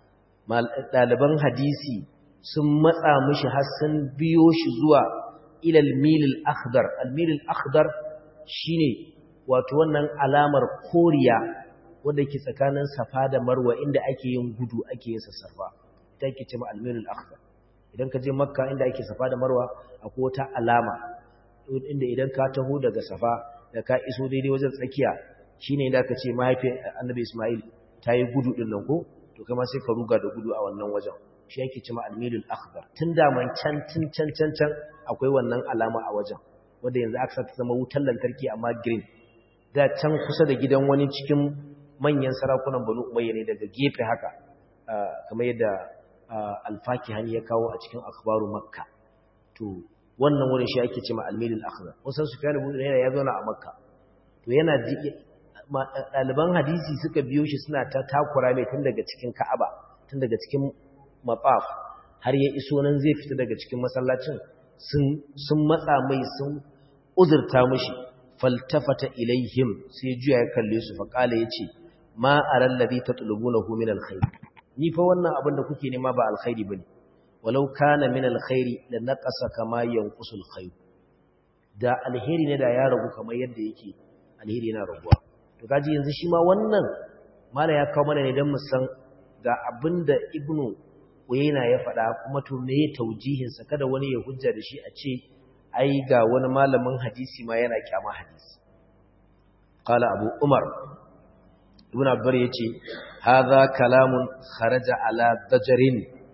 daliban hadisi sun matsa mishi har sun biyo shi zuwa ila al-mil al-akhdar al-mil al-akhdar shine wato wannan alamar koriya wanda ke tsakanin safa da marwa inda ake yin gudu ake yin sassafa ita ke ce ma al-mil al-akhdar idan ka je makka inda ake safa da marwa akwai wata alama inda idan ka taho daga safa da ka iso daidai wajen tsakiya shine inda aka ce mahaifiyar annabi isma'il ta yi gudu din nan ko to kai ma sai ka ruga da gudu a wannan wajen shi yake ce ma almilul akhdar tun da man can tun can can can akwai wannan alama a wajen wanda yanzu aka ta zama wutar lantarki amma green da can kusa da gidan wani cikin manyan sarakunan banu umayya ne daga gefe haka kamar yadda alfakihani ya kawo a cikin akhbaru makka to wannan wurin shi ake cewa al-milil akhdar wasan sufyan ibn uyayna ya zauna a makka to yana ɗaliban hadisi suka biyo shi suna ta takura mai tun daga cikin ka'aba tun daga cikin mafaf har ya iso nan zai fita daga cikin masallacin sun matsa mai sun uzurta mushi faltafata ilaihim sai juya ya kalle su faƙala ya ce ma a rallabi ta tulubunahu min alkhairi ni fa wannan abin da kuke nema ba alkhairi bane walau kana min alkhairi la naqasa kama yanqusu alkhair da alheri ne da ya ragu kamar yadda yake alheri yana raguwa to kaji yanzu shi ma wannan mala ya kawo mana ne dan mu san ga abinda ibnu uyayna ya faɗa kuma to me taujihin sa kada wani ya hujja da shi a ce ai ga wani malamin hadisi ma yana kyama hadisi qala abu umar ibn abbar yace hadha kalamun kharaja ala dajarin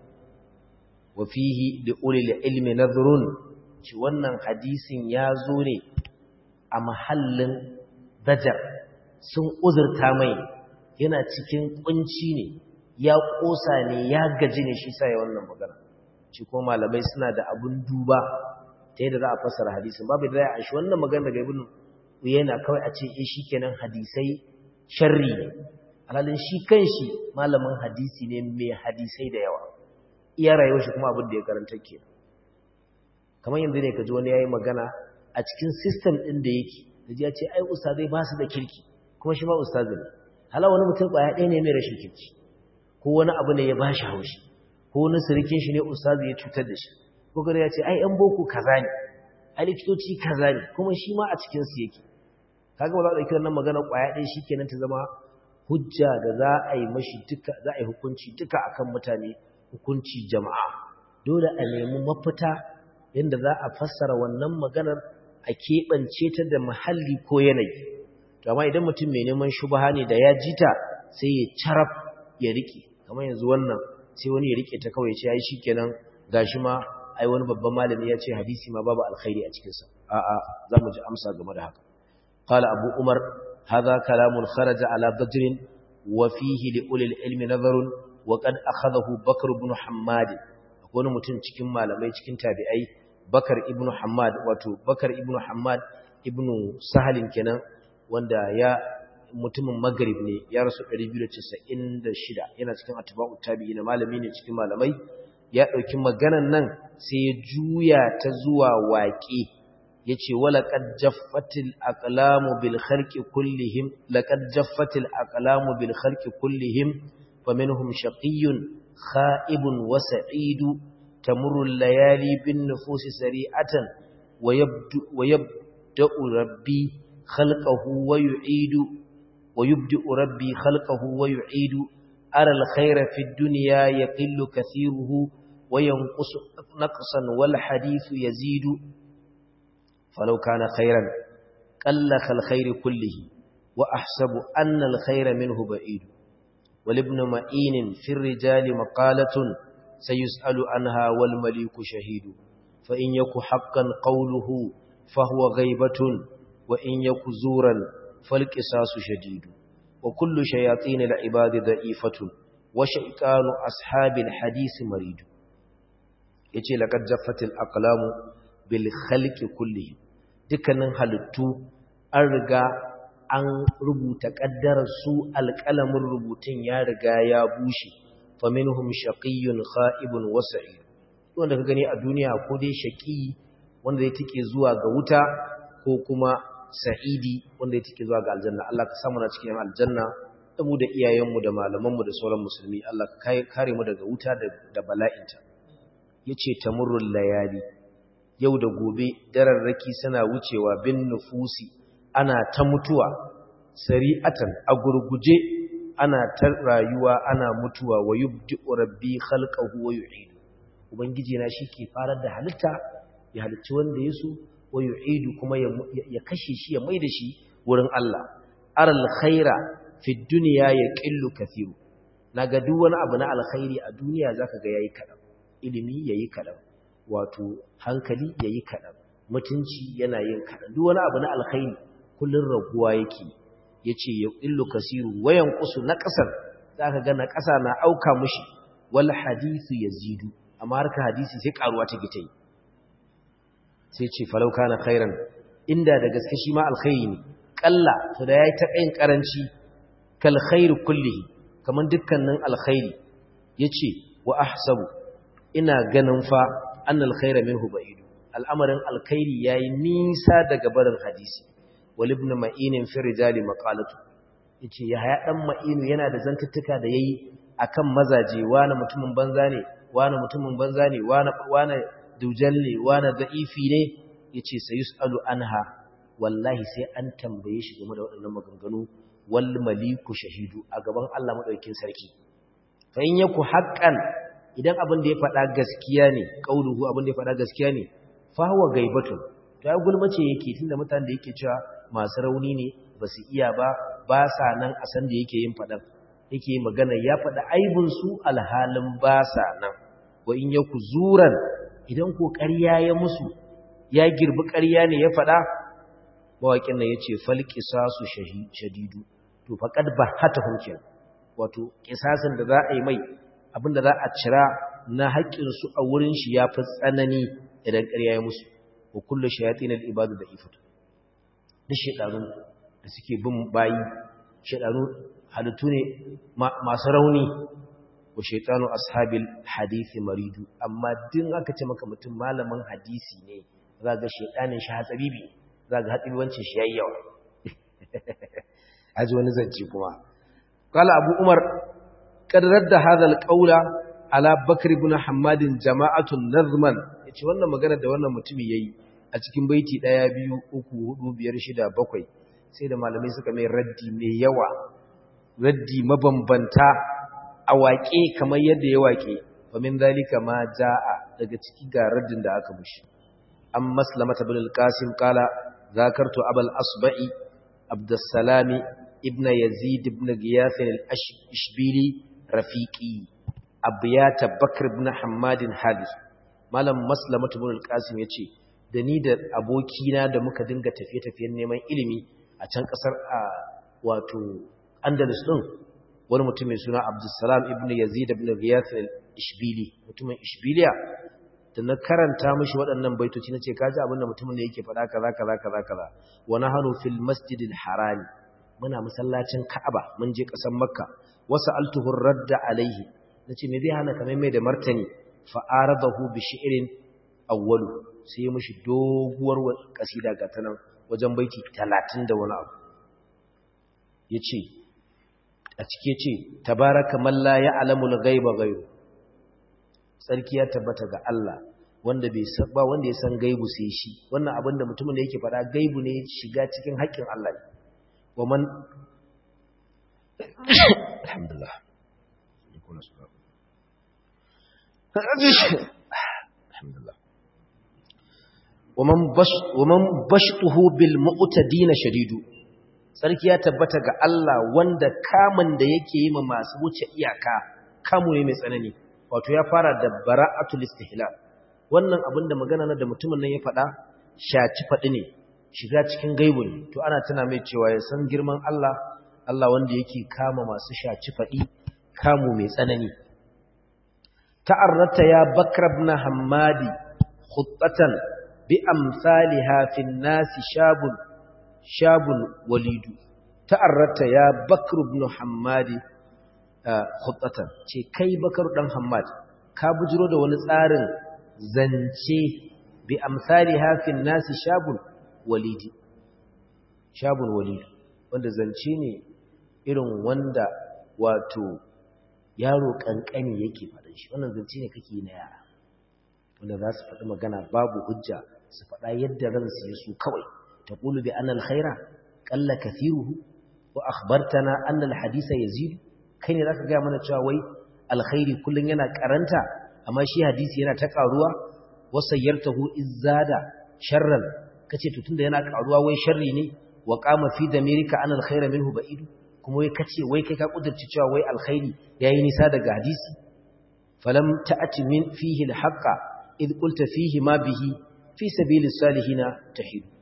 wa fihi li ulil ilmi nadhrun shi wannan hadisin ya zo ne a mahallin dajar sun uzurta mai yana cikin kunci ne ya kosa ne ya gaji ne shi sa ya wannan magana shi kuma malamai suna da abun duba ta yadda za a fassara hadisin babu da ya shi wannan magana daga ibn uyayna kawai a ce eh shikenan hadisai sharri ne alalin shi kanshi malamin hadisi ne mai hadisai da yawa iya rayuwar shi kuma abin da ya karanta ke kamar yanzu ne ka ji wani yayi magana a cikin system din da yake da ya ce ai ustazai ba su da kirki kuma shi ma ustazi ne hala wani mutum kwaya ɗaya ne mai rashin kirki ko wani abu ne ya ba shi haushi ko wani sirikin shi ne ustazi ya cutar da shi ko gari ya ce ai yan boko kaza ne ai likitoci kaza ne kuma shi ma a cikin su yake kaga ba za a ɗauki wannan magana kwaya ɗaya shikenan ta zama hujja da za a yi mashi duka za a yi hukunci duka akan mutane hukunci jama'a dole a nemi mafita yadda za a fassara wannan maganar a keɓance ta da muhalli ko yanayi to amma idan mutum mai neman shubaha ne da ya ji ta sai ya carab ya rike kamar yanzu wannan sai wani ya rike ta kawai ya ce ai shikenan gashi ma ai wani babban malami ya ce hadisi ma babu alkhairi a cikin sa a'a za mu ji amsa game da haka qala abu umar hadha kalamun kharaja ala badrin wa fihi li ulil ilmi nazarun wa qad akhadahu bakr ibn hammad wani mutum cikin malamai cikin tabi'ai bakar ibn hammad wato bakar ibn hammad ibn sahalin kenan wanda ya mutumin maghrib ne ya rasu 296 yana cikin atba'ut tabi'ina malami ne cikin malamai ya dauki maganan nan sai ya juya ta zuwa waƙe yace wala qad jaffatil aqlamu bil khalqi kullihim laqad jaffatil aqlamu bil khalqi kullihim faminhum shaqiyyun kha'ibun wa sa'idu tamurru al-layali bin nufusi sari'atan wa yabdu wa yabda'u rabbi khalqahu wa yu'idu wa yubdi'u rabbi khalqahu wa yu'idu ara al-khayra fi ad-dunya yaqillu kathiruhu wa yanqusu naqsan wal hadithu yazidu falau kana khayran qalla khal khayri kullihi wa ahsabu anna al-khayra minhu ba'id ولابن معين في الرجال مقالة سيسأل عنها والمليك شهيد فإن يك حقا قوله فهو غيبة وإن يك زورا فالقصاص شديد وكل شياطين العباد ضعيفة وشيطان أصحاب الحديث مريد yace laqad jaffatil aqlamu bil khalqi kulli dukkanin halittu an riga an rubuta kaddarar su alƙalamin rubutun ya riga ya bushe faminhum shaqiyyun kha'ibun wa sa'id wanda ka gani a duniya ko dai shaqi wanda ya take zuwa ga wuta ko kuma sa'idi wanda ya take zuwa ga aljanna Allah ka samu na cikin aljanna da mu da iyayenmu da malamanmu da sauran musulmi Allah ka kare mu daga wuta da bala'inta yace tamurrul layali yau da gobe dararraki suna wucewa bin nufusi ana ta mutuwa sari'atan a gurguje ana ta rayuwa ana mutuwa wa yubdi rabbi khalqahu wa yu'idu ubangiji na ke farar da halitta ya halicci wanda ya so wa yu'idu kuma ya kashe shi ya maida shi wurin Allah aral khaira fi dunya yaqillu kathiru naga duk wani abu na alkhairi a duniya zaka ga yayi kadan ilimi yayi kadan wato hankali yayi kadan mutunci yana yin kadan duk wani abu na alkhairi kullun raguwa yake yace ya illu kasiru wayan qusu na kasar zaka ga na kasa na auka mushi wal hadithu yazidu amma harka hadisi sai karuwa ta gita yi sai ce falau kana khairan inda da gaske shi ma alkhairi ne kalla to da yayi ta kayin karanci kal khairu kullihi kaman dukkanin alkhairi yace wa ahsabu ina ganin fa annal khaira minhu ba'id al'amarin alkhairi yayi nisa daga barin hadisi wal ibn ma'in fi rijali maqalatu yace yahya dan ma'inu yana da zantuttuka da yayi akan mazaje wani mutumin banza ne wani mutumin banza ne wani wani dujalle wani da'ifi ne yace sayusalu anha wallahi sai an tambaye shi game da waɗannan maganganu wal maliku shahidu a gaban Allah madaukakin sarki fa in yaku haqqan idan abin da ya faɗa gaskiya ne qauluhu abin da ya faɗa gaskiya ne fa huwa gaibatun to ya gulmace yake tunda mutanen da yake cewa masu rauni ne ba su iya ba ba sa nan a san da yake yin faɗan yake magana ya faɗa aibin su alhalin ba sa nan wa in yaku zuran idan ko ƙarya ya musu ya girbi ƙarya ne ya faɗa mawaƙin nan yace fal qisasu shadidu to faqad bahata hunkin wato kisasin da za a yi mai abinda za a cira na haƙƙin su a wurin shi yafi tsanani idan ƙarya ya musu wa kullu shayatin al-ibadu da ifatu duk shedanu da suke bin bayi shedanu halittu ne masu rauni wa shaitanu ashabil hadisi maridu amma din aka ce maka mutum malamin hadisi ne za ga shaitanin shi hatsabibi za ga hatsabibancin shi yayi yawa aji wani zance kuma qala abu umar kad radda hadha alqawla ala bakr ibn hammad jama'atun nazman yace wannan magana da wannan mutumi yayi a cikin baiti 1 2 3 4 5 6 7 sai da malamai suka mai raddi mai yawa raddi mabambanta a waƙe kamar yadda ya waƙe famin zalika ma ja'a daga ciki ga raddin da aka mushi an maslamata bin al-qasim qala zakartu abul asba'i abdussalami ibn yazid ibn giyas al-ishbili rafiqi abiyata bakr ibn hammad hadis malam maslamata bin al-qasim yace da ni da abokina da muka dinga tafiye-tafiyen neman ilimi a can kasar a wato andalus din wani mutum mai suna abdulsalam ibn yazid ibn ghiyath al-ishbili mutumin ishbiliya da na karanta mishi waɗannan baitoci nace kaji abin da mutumin da yake faɗa kaza kaza kaza kaza wa nahnu fil masjidil haram muna masallacin ka'aba mun je ƙasar makka wasa altuhu radda alaihi nace me zai hana kamar mai da martani fa aradahu bi shi'rin awwalu sai mishi doguwar kasida ga tanan wajen baiti 30 da wani abu yace a cike ce tabaraka man la ya'lamul ghaiba ghairu sarki ya tabbata ga Allah wanda bai san ba wanda ya san gaibu sai shi wannan abin da mutumin da yake fada gaibu ne shiga cikin haƙƙin Allah ne wa man alhamdulillah alhamdulillah ومن بش ومن بشطه بالمعتدين شديد sarki ya tabbata ga Allah wanda kamun da yake yi ma masu wuce iyaka kamu ne mai tsanani wato ya fara da bara'atul istihlal wannan abin da magana na da mutumin nan ya faɗa shaci faɗi ne shiga cikin gaibu ne to ana tana mai cewa ya san girman Allah Allah wanda yake kama masu shaci faɗi kamu mai tsanani ta'arrata ya bakr ibn hammadi khuttatan bi amsalha fi nasi shabun shabun walidu ta'arrata ya bakr ibn hammadi khuttatan ce kai bakar dan hammad ka bujiro da wani tsarin zance bi amsalha fi nasi shabun walidi shabun walidu wanda zance ne irin wanda wato yaro kankani yake faɗin shi wannan zance ne kake na yara wanda za su faɗi magana babu hujja su faɗa yadda ransu ya su kawai تقول بأن الخير قل كثيره وأخبرتنا أن الحديث يزيد كين ذاك جاء من الشاوي الخير كل ينا كرنتا أما شي حديث ينا تقاروا وسيرته إزاد شرا kace to tunda yana karuwa wai sharri ne wa qama fi damirika an alkhaira minhu ba'id kuma wai kace wai kai ka kudurci cewa wai alkhairi yayi nisa daga hadisi falam ta'ati min fihi alhaqa id qulta fihi ma bihi fi sabilis salihina tahid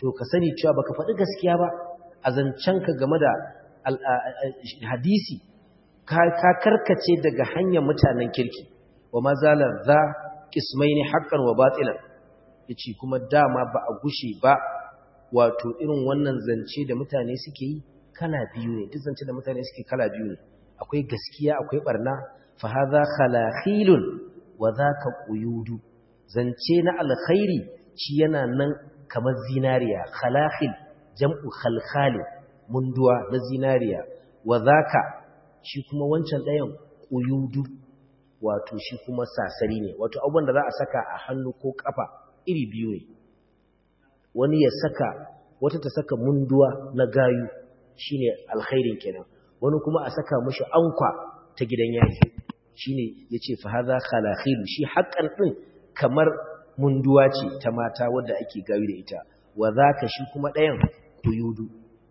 to ka sani cewa baka faɗi gaskiya ba a zancenka game da hadisi ka karkace daga hanyar mutanen kirki wa mazalar za kismaini haqqan wa batilan yace kuma dama ba a gushe ba wato irin wannan zance da mutane suke yi kala biyu ne duk zance da mutane suke kala biyu ne akwai gaskiya akwai barna fa hadha khalakhilun wa dhaka quyudu zance na alkhairi shi yana nan kamar zinariya khalakhil jam'u khalkhali munduwa na zinariya wa dhaka shi kuma wancan ɗayan quyudu wato shi kuma sasari ne wato abubuwan da za a saka a hannu ko kafa iri biyu ne wani ya saka wata ta saka munduwa na gayu shine alkhairin kenan wani kuma a saka mishi ankwa ta gidan yaki shine yace fa hadha khalakhilu shi haƙƙan din kamar munduwa ce ta mata wadda ake gayu da ita wa zaka shi kuma ɗayan kuyudu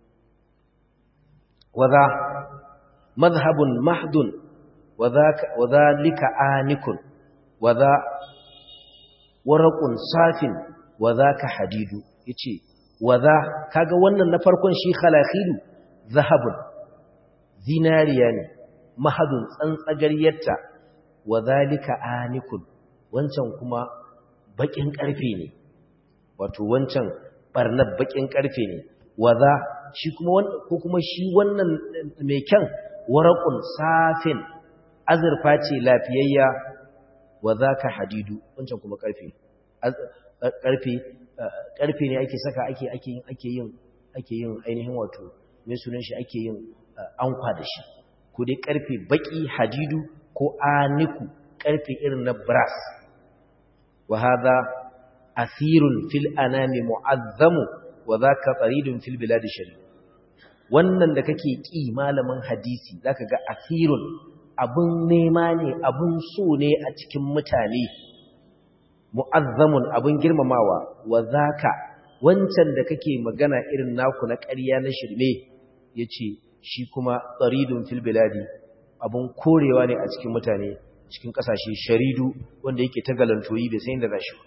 wa za madhhabun mahdun wa zaka wa dhalika anikun wa za waraqun safin wa zaka hadidu yace wa za kaga wannan na farkon shi khalakhilu zahabun zinariya ne mahadun tsantsagariyarta wa zalika anikun wancan kuma bakin karfe ne wato wancan barnar bakin karfe ne wa za shi kuma ko kuma shi wannan mai kyan waraqun safin azurfa ce lafiyayya wa zaka hadidu wancan kuma karfe karfe karfe ne ake saka ake ake yin ake yin ake yin ainihin wato mai sunan shi ake yin ankwa da shi ko dai karfe baki hadidu ko aniku karfe irin na brass wa hadha athirun fil anami mu'azzamu wa dhaka taridun fil bilad shari wannan da kake ki malamin hadisi zaka ga athirun abun nema ne abun so ne a cikin mutane mu'azzamun abun girmamawa wa dhaka wancan da kake magana irin naku na ƙarya na shirme yace shi kuma tsaridun fil biladi abun korewa ne a cikin mutane cikin kasashe sharidu wanda yake ta galantoyi bai san inda za shi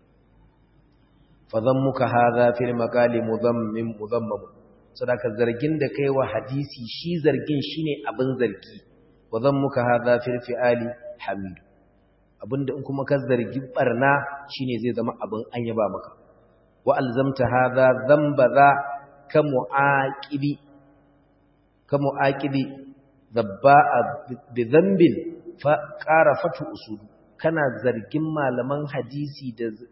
fa zammuka hadha fil maqali mudammin mudammam sadaka zargin da kai wa hadisi shi zargin shine abin zargi wa zammuka hadha fil fi'ali hamid abinda in kuma ka zargi barna shine zai zama abin an yaba maka wa alzamta hadha dhanba za ka muaqibi كمؤاكد ذباء بذنب فقار فتح أصول kana zargin malaman hadisi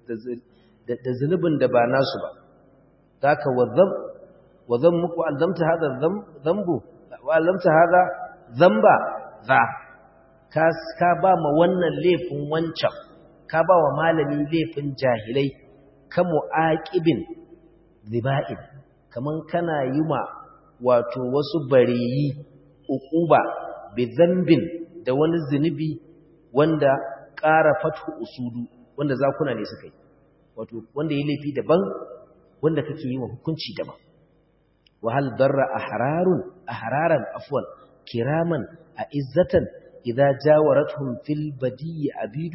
da zunubin da ba nasu ba zaka wazam wazam muku alzamta hada zambu wa alzamta hada zamba za ka ka ba ma wannan laifin wancan ka ba wa malami laifin jahilai ka muaqibin ziba'in kaman kana yi ma wato wasu bareyi uquba bi zambin da wani zunubi wanda ƙara fatu usudu wanda zakuna ne suka yi wato wanda ya laifi daban wanda kake yi wa hukunci daban wa hal darra ahrarun ahraran afwan kiraman a izzatan idza jawaratuhum fil badi abidu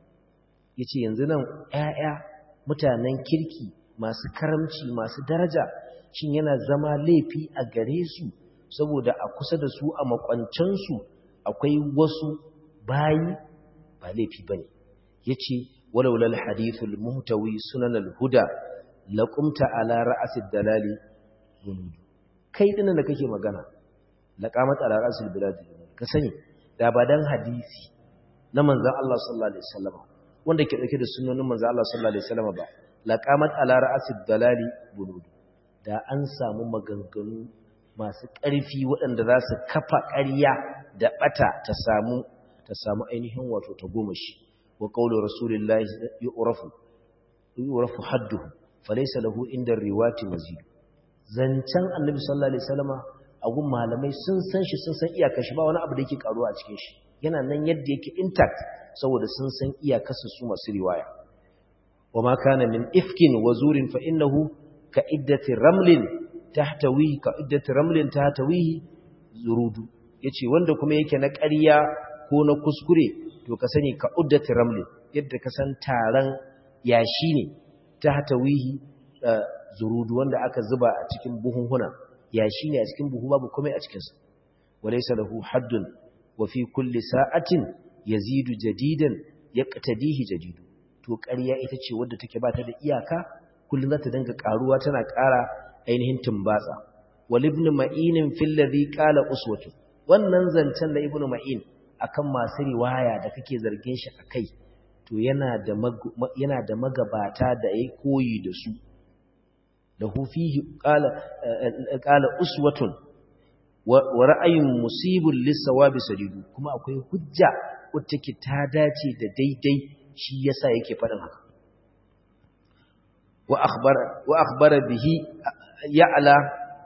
yace yanzu nan ƴaƴa mutanen kirki masu karamci masu daraja shin yana zama laifi a gare su saboda a kusa da su a makwancansu akwai wasu bayi ba laifi ba ne ya ce walaulal hadithul muhtawi sunan alhuda laƙumta ala ra'asid dalali zunudu kai dinan da kake magana laƙamat ala ra'asid dalali ka sani da ba dan hadisi na manzan Allah sallallahu alaihi wasallam wanda ke dauke da sunnonin manzan Allah sallallahu alaihi wasallam ba laqamat ala ra'asid dalali bunudu da an samu maganganu masu ƙarfi waɗanda za su kafa ƙarya da ɓata ta samu ta samu ainihin wato ta goma shi wa qawlu rasulillahi yu'rafu yu'rafu hadduhu falaysa lahu inda riwati mazid zancan annabi sallallahu alaihi wasallama a gun malamai sun san shi sun san iyakar shi ba wani abu da yake karuwa a cikin shi yana nan yadda yake intact saboda sun san iyakarsa su masu riwaya wa ma kana min ifkin wa zurin fa innahu ka iddati ramlin tahtawi ka iddati ramlin tahtawihi zurudu yace wanda kuma yake na ƙarya ko na kuskure to ka sani ka uddati ramlin yadda ka san taran yashi ne tahtawihi zurudu wanda aka zuba a cikin buhunhuna yashi ne a cikin buhu babu komai a cikin sa walaysa lahu haddun wa fi kulli sa'atin yazidu jadidan yaqtadihi jadidu to ƙarya ita ce wadda take ba ta da iyaka kullum za ta dinga karuwa tana ƙara ainihin tumbatsa wal ibn ma'in fil ladhi qala uswatu wannan zancen da ibn ma'in akan masu riwaya da kake zargin shi akai to yana da yana da magabata da yayi koyi da su da hu fihi qala qala uswatun wa ra'ayun musibul lisawabi sadidu kuma akwai hujja wacce take ta dace da daidai shi yasa yake faɗin haka wa akhbara wa akhbara bihi ya'la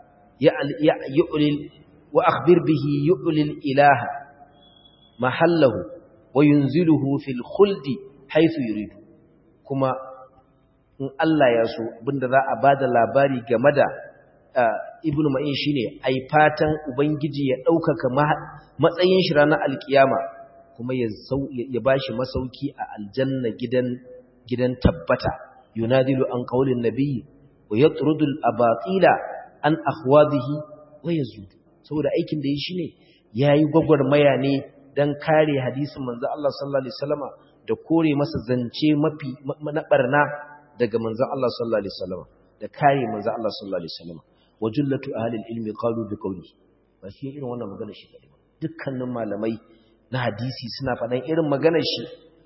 yu'lil wa akhbir bihi yu'lil ilaha mahallahu wa yunziluhu fil khuldi haythu yuridu kuma in Allah ya so abinda za a bada labari game da ibnu ma'in shine ai fatan ubangiji ya ɗaukaka matsayin shi ranar alkiyama kuma ya ba shi masauki a aljanna gidan tabbata yunadilu an qaulin nabiyyi wa yatrudu al-abatila an akhwadhihi wa yazud saboda aikin da yi shine yayi gwagwarmaya ne dan kare hadisin manzo Allah sallallahu alaihi wasallama da kore masa zance mafi na barna daga manzo Allah sallallahu alaihi wasallama da kare manzo Allah sallallahu alaihi wasallama wa jullatu ahli al-ilmi qalu bi qawli ba shi irin wannan magana shi kadai dukkanin malamai na hadisi suna faɗan irin maganar shi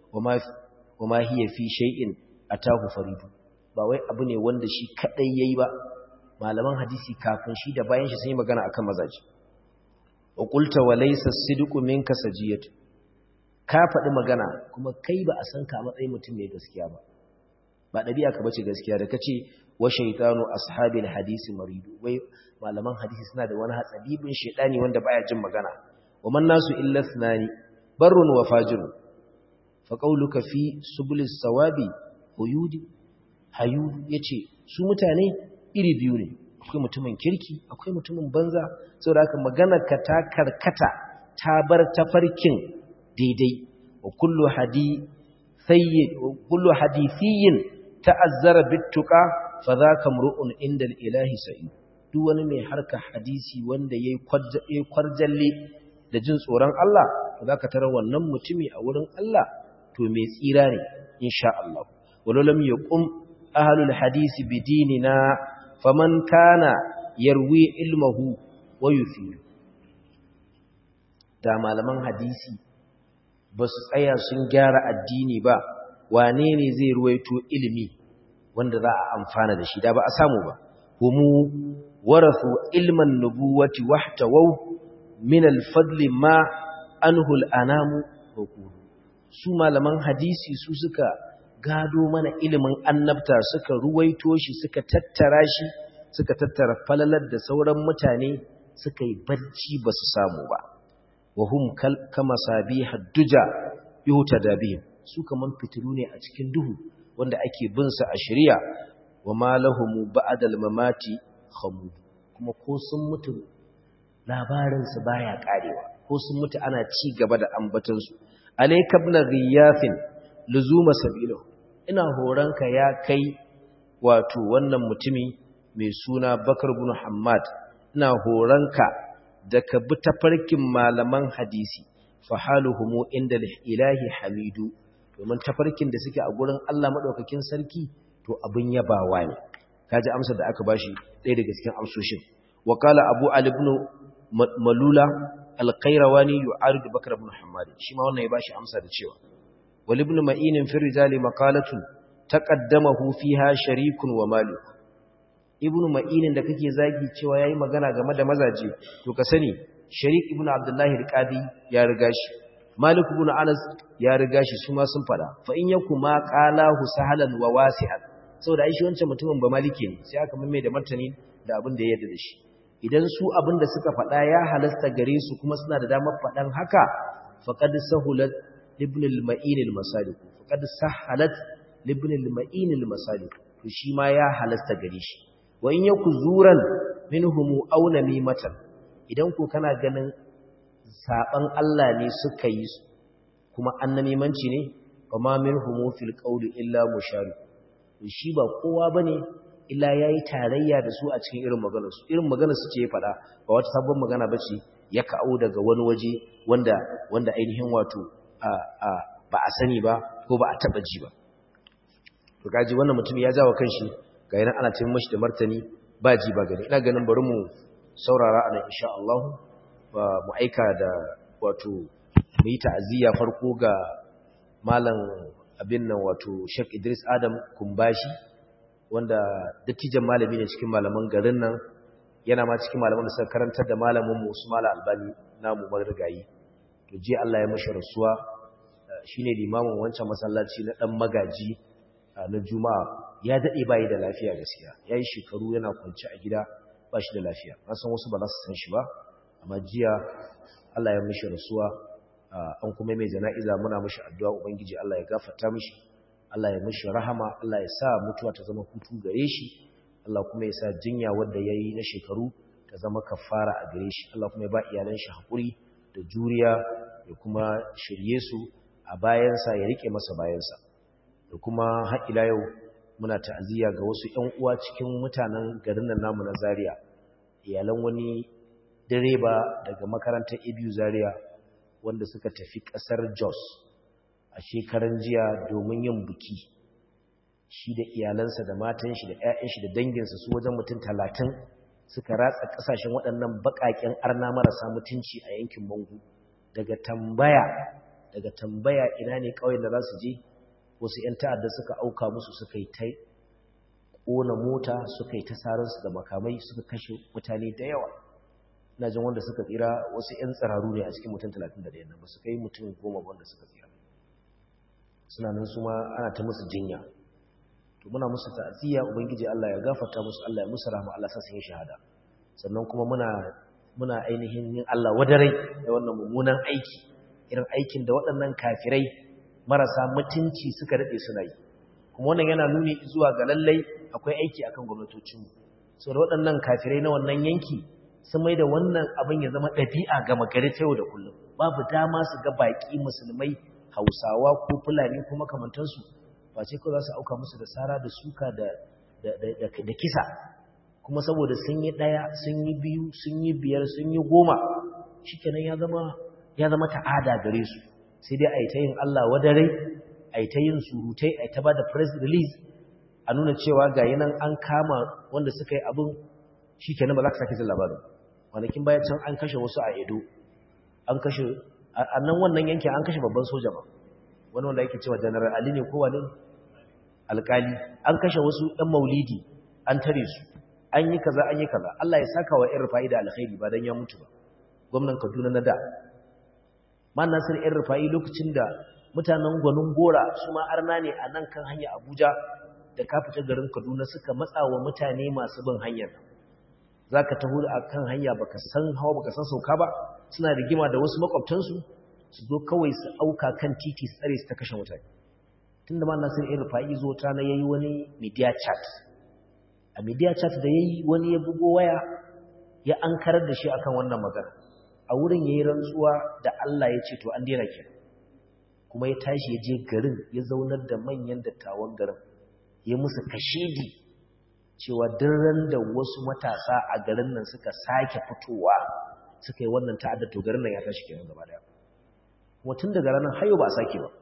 wa ma hiya fi shay'in atahu faridu ba wai abu ne wanda shi kadai yayi ba malaman hadisi kafin shi da bayan shi sun yi magana akan mazaji wa qulta wa laysa as-sidqu minka sajiyatu ka faɗi magana kuma kai ba a san ka matsayin mutum mai gaskiya ba ba ɗabi'a ka bace gaskiya da kace wa shaytanu ashabil hadisi maridu wai malaman hadisi suna da wani hatsabibin shedani wanda baya jin magana ومن الناس إلا اثنان بر وفاجر فقولك في سبل الثواب هيود هيود yace su mutane iri biyu ne akwai mutumin kirki akwai mutumin banza saboda haka maganar ka ta karkata ta bar tafarkin daidai wa kullu hadi sayyid wa kullu hadithiyin ta'azzara bittuqa fa dhaka mru'un inda al-ilahi sa'id duk wani mai harka hadisi wanda yayi kwarjalle da jin tsoron Allah to zaka tarar wannan mutumi a wurin Allah to mai tsira ne insha Allah walalam yaqum ahlul hadisi bidinina faman kana yarwi ilmuhu wa yufidu da malaman hadisi ba su tsaya sun gyara addini ba wane ne zai ruwaito ilimi wanda za a amfana da shi da ba a samu ba humu warathu ilman nubuwati wahtawau min alfadli ma anhu al'anamu hukuru su malaman hadisi su suka gado mana ilimin annabta suka ruwaito shi suka tattara shi suka tattara falalar da sauran mutane suka yi barci ba su samu ba wa hum kama sabi hadduja yuhuta da bihim su kaman fitilu ne a cikin duhu wanda ake bin sa a shari'a wa ma lahumu ba'dal mamati khamud kuma ko sun mutu labarinsu baya karewa ko sun mutu ana ci gaba da ambatansu alayka ibn ghiyafin luzuma sabilahu ina horanka ya kai wato wannan mutumi mai suna bakar ibn hammad ina horanka da ka bi tafarkin malaman hadisi fa haluhum inda ilahi hamidu domin tafarkin da suke a gurin Allah madaukakin sarki to abin yabawa ne kaji amsar da aka bashi ɗaya daga cikin amsoshin wa qala abu ali ibn malula alqairawani yu'aridu bakr ibn hammad shi ma wannan ya bashi amsa da cewa wal ibn ma'in fi rijali maqalatun taqaddamahu fiha sharikun wa malik ibn ma'in da kake zagi cewa yayi magana game da mazaje to ka sani sharik ibn abdullahi alqadi ya riga shi malik ibn anas ya riga shi su ma sun fada fa in yakuma qalahu sahalan wa wasi'an saboda ai shi wancan mutumin ba maliki ne sai aka mamme da martani da abin da ya yarda da shi idan su abin da suka faɗa ya halasta gare su kuma suna da damar faɗan haka faqad sahulat ibn al-ma'in al-masalik faqad sahalat ibn al-ma'in al-masalik to shi ma ya halasta gare shi wa in yaku zuran minhum aw namimatan idan ko kana ganin saban Allah ne suka yi kuma annamimanci ne fa ma minhum fil qawli illa mushari shi ba kowa bane illa yayi tarayya da su a cikin irin maganar su irin maganar su ce ya faɗa ba wata sabon magana bace ya kawo daga wani waje wanda wanda ainihin wato ba a sani ba ko ba a taba ji ba to kaji wannan mutum ya jawo kanshi ga yana ana cin mashi da martani ba ji ba gani ina ganin bari mu saurara a nan insha Allah mu aika da wato mu yi ta'aziyya farko ga malam abin nan wato Sheikh Idris Adam Kumbashi wanda dattijan malami ne cikin malaman garin nan yana ma cikin malaman da suka karantar da malamin mu Usman Albani namu marigayi to je Allah ya mashi rasuwa shine limamin wancan masallaci na dan magaji na Juma'a ya dade bai da lafiya gaskiya yayi shekaru yana kwance a gida ba shi da lafiya na san wasu ba za su san shi ba amma jiya Allah ya mashi rasuwa an kuma mai jana'iza muna mashi addu'a ubangiji Allah ya gafarta mishi Allah ya mashi rahama Allah ya sa mutuwa ta zama hutu gare shi Allah kuma ya sa jinya wanda yayi na shekaru ta zama kafara a gare shi Allah kuma ya ba iyalan shi hakuri da juriya ya kuma shirye su a bayansa ya rike masa bayansa da kuma har ila yau muna ta'aziyya ga wasu ƴan uwa cikin mutanen garin nan namu na Zaria iyalan wani direba daga makarantar Ibiu Zaria wanda suka tafi ƙasar Jos a shekaran jiya domin yin buki shi da iyalansa da matan shi da ƴaƴan shi da danginsa su wajen mutum talatin suka ratsa ƙasashen waɗannan baƙaƙen arna marasa mutunci a yankin Mangu daga tambaya daga tambaya ina ne ƙauyen da za su je wasu ƴan ta'adda suka auka musu suka yi ta ƙona mota suka yi ta sararsu da makamai suka kashe mutane da yawa ina jin wanda suka tsira wasu 'yan tsiraru ne a cikin mutum 31 nan ba su kai mutum goma wanda suka tsira suna nan su ma ana ta musu jinya to muna musu ta'aziyya ubangiji Allah ya gafarta musu Allah ya musu rahama Allah sa sun yi shahada sannan kuma muna muna ainihin yin Allah wadarai da wannan mummunan aiki irin aikin da waɗannan kafirai marasa mutunci suka dade suna yi kuma wannan yana nuni zuwa ga lallai akwai aiki akan gwamnatocinmu saboda waɗannan kafirai na wannan yanki sun mai da wannan abin ya zama ɗabi'a ga magari ta yau da kullum babu dama su ga baƙi musulmai hausawa ko fulani ko makamantansu ba ce kawai za su auka musu da sara da suka da kisa kuma saboda sun yi ɗaya sun yi biyu sun yi biyar sun yi goma shi kenan ya zama ta'ada gare su sai dai a yi ta yin allah wadare a yi ta yin surutai a yi ta ba da press release a nuna cewa ga nan an kama wanda suka yi abin shi kenan ba za ka sake jin labarin kwanakin baya can an kashe wasu a edo an kashe a nan wannan yankin an kashe babban soja ba wani wanda yake cewa janar ali ne ko wani alkali an kashe wasu ɗan maulidi an tare su an yi kaza an yi kaza Allah ya saka wa irin fa'ida alkhairi ba dan ya mutu ba gwamnan Kaduna na da man nasir irin rufa'i lokacin da mutanen gwanin gora su ma arna ne a nan kan hanya Abuja da ka fita garin Kaduna suka matsa wa mutane masu bin hanyar za ka taho a kan hanya baka san hawa baka san sauka ba suna rigima da wasu makwabtansu su zo kawai su auka kan titi su tsare su ta kashe mutane tun da ma nasir irin fa'i zo ta na yayi wani media chat a media chat da yayi wani ya bugo waya ya ankarar da shi akan wannan magana a wurin yayi rantsuwa da Allah ya ce to an daina kenan kuma ya tashi ya je garin ya zaunar da manyan dattawan garin ya musu kashedi cewa ran da wasu matasa a garin nan suka sake fitowa suka yi wannan ta'adda to garin nan ya tashi kenan gaba daya kuma tun daga ranar hayo ba a sake ba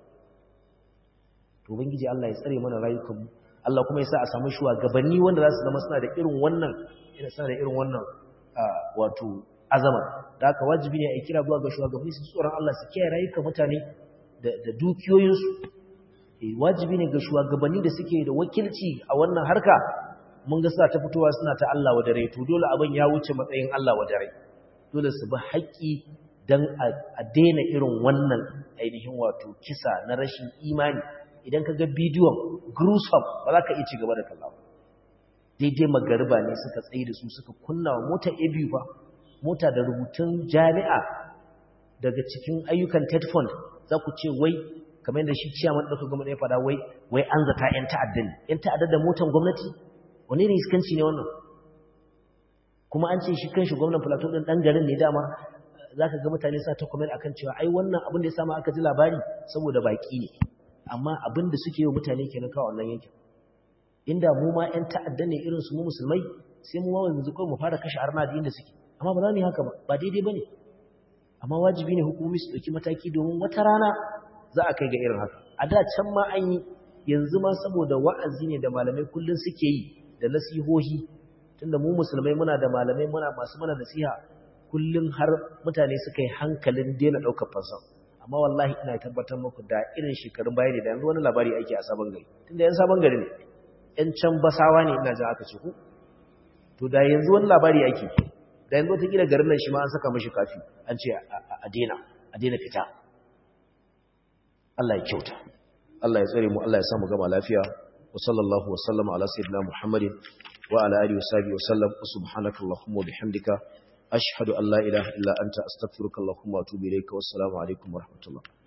to ubangiji Allah ya tsare mana rayukan mu Allah kuma ya sa a samu shugabanni wanda za su zama suna da irin wannan ina suna da irin wannan wato azama da haka wajibi ne a kira zuwa ga shugabanni su tsoron Allah su kiyaye rayukan mutane da dukiyoyinsu wajibi ne ga shugabanni da suke da wakilci a wannan harka mun ga suna ta fitowa suna ta Allah wa dare to dole abin ya wuce matsayin Allah wa dare dole su bi haƙƙi dan a daina irin wannan ainihin wato kisa na rashin imani idan ka ga bidiyon gruesome ba za ka iya ci gaba da kalla daidai magariba ne suka tsaye da su suka kunna wa mota abu ba mota da rubutun jami'a daga cikin ayyukan ted fund za ku ce wai kamar yadda shi ciyaman ɗauka gwamnati ya faɗa wai wai an zata 'yan ta'adda ne 'yan ta'adda da motan gwamnati wani ne iskanci ne wannan kuma an ce shi kan shi gwamnan plateau ɗin ɗan garin ne dama za ka ga mutane sa ta comment akan cewa ai wannan abin da ya samu aka ji labari saboda baƙi ne amma abin da suke yi mutane kenan kawo wannan yankin inda mu ma ƴan ta'adda ne irin su mu musulmai sai mu ma yanzu kawai mu fara kashe arna da inda suke amma ba za mu yi haka ba ba daidai bane amma wajibi ne hukumomi su dauki mataki domin wata rana za a kai ga irin haka a da can ma an yi yanzu ma saboda wa'azi ne da malamai kullun suke yi da nasihohi tunda mu musulmai muna da malamai muna masu mana nasiha kullun har mutane suka yi hankalin daina daukar fansa amma wallahi ina tabbatar muku da irin shekarun baya ne da yanzu wani labari ake a sabon gari tunda yan sabon gari ne yan can basawa ne ina jin aka ce ku to da yanzu wani labari ake da yanzu wata gida garin nan shi ma an saka mashi kafi an ce a daina a daina fita Allah ya kyauta Allah ya tsare mu Allah ya samu gama lafiya wa sallallahu wa sallama ala sayyidina Muhammadin wa ala alihi wa sahbihi wa sallam subhanaka allahumma wa bihamdika ashhadu an la ilaha illa anta astaghfiruka allahumma wa atubu ilayka wassalamu alaikum wa rahmatullah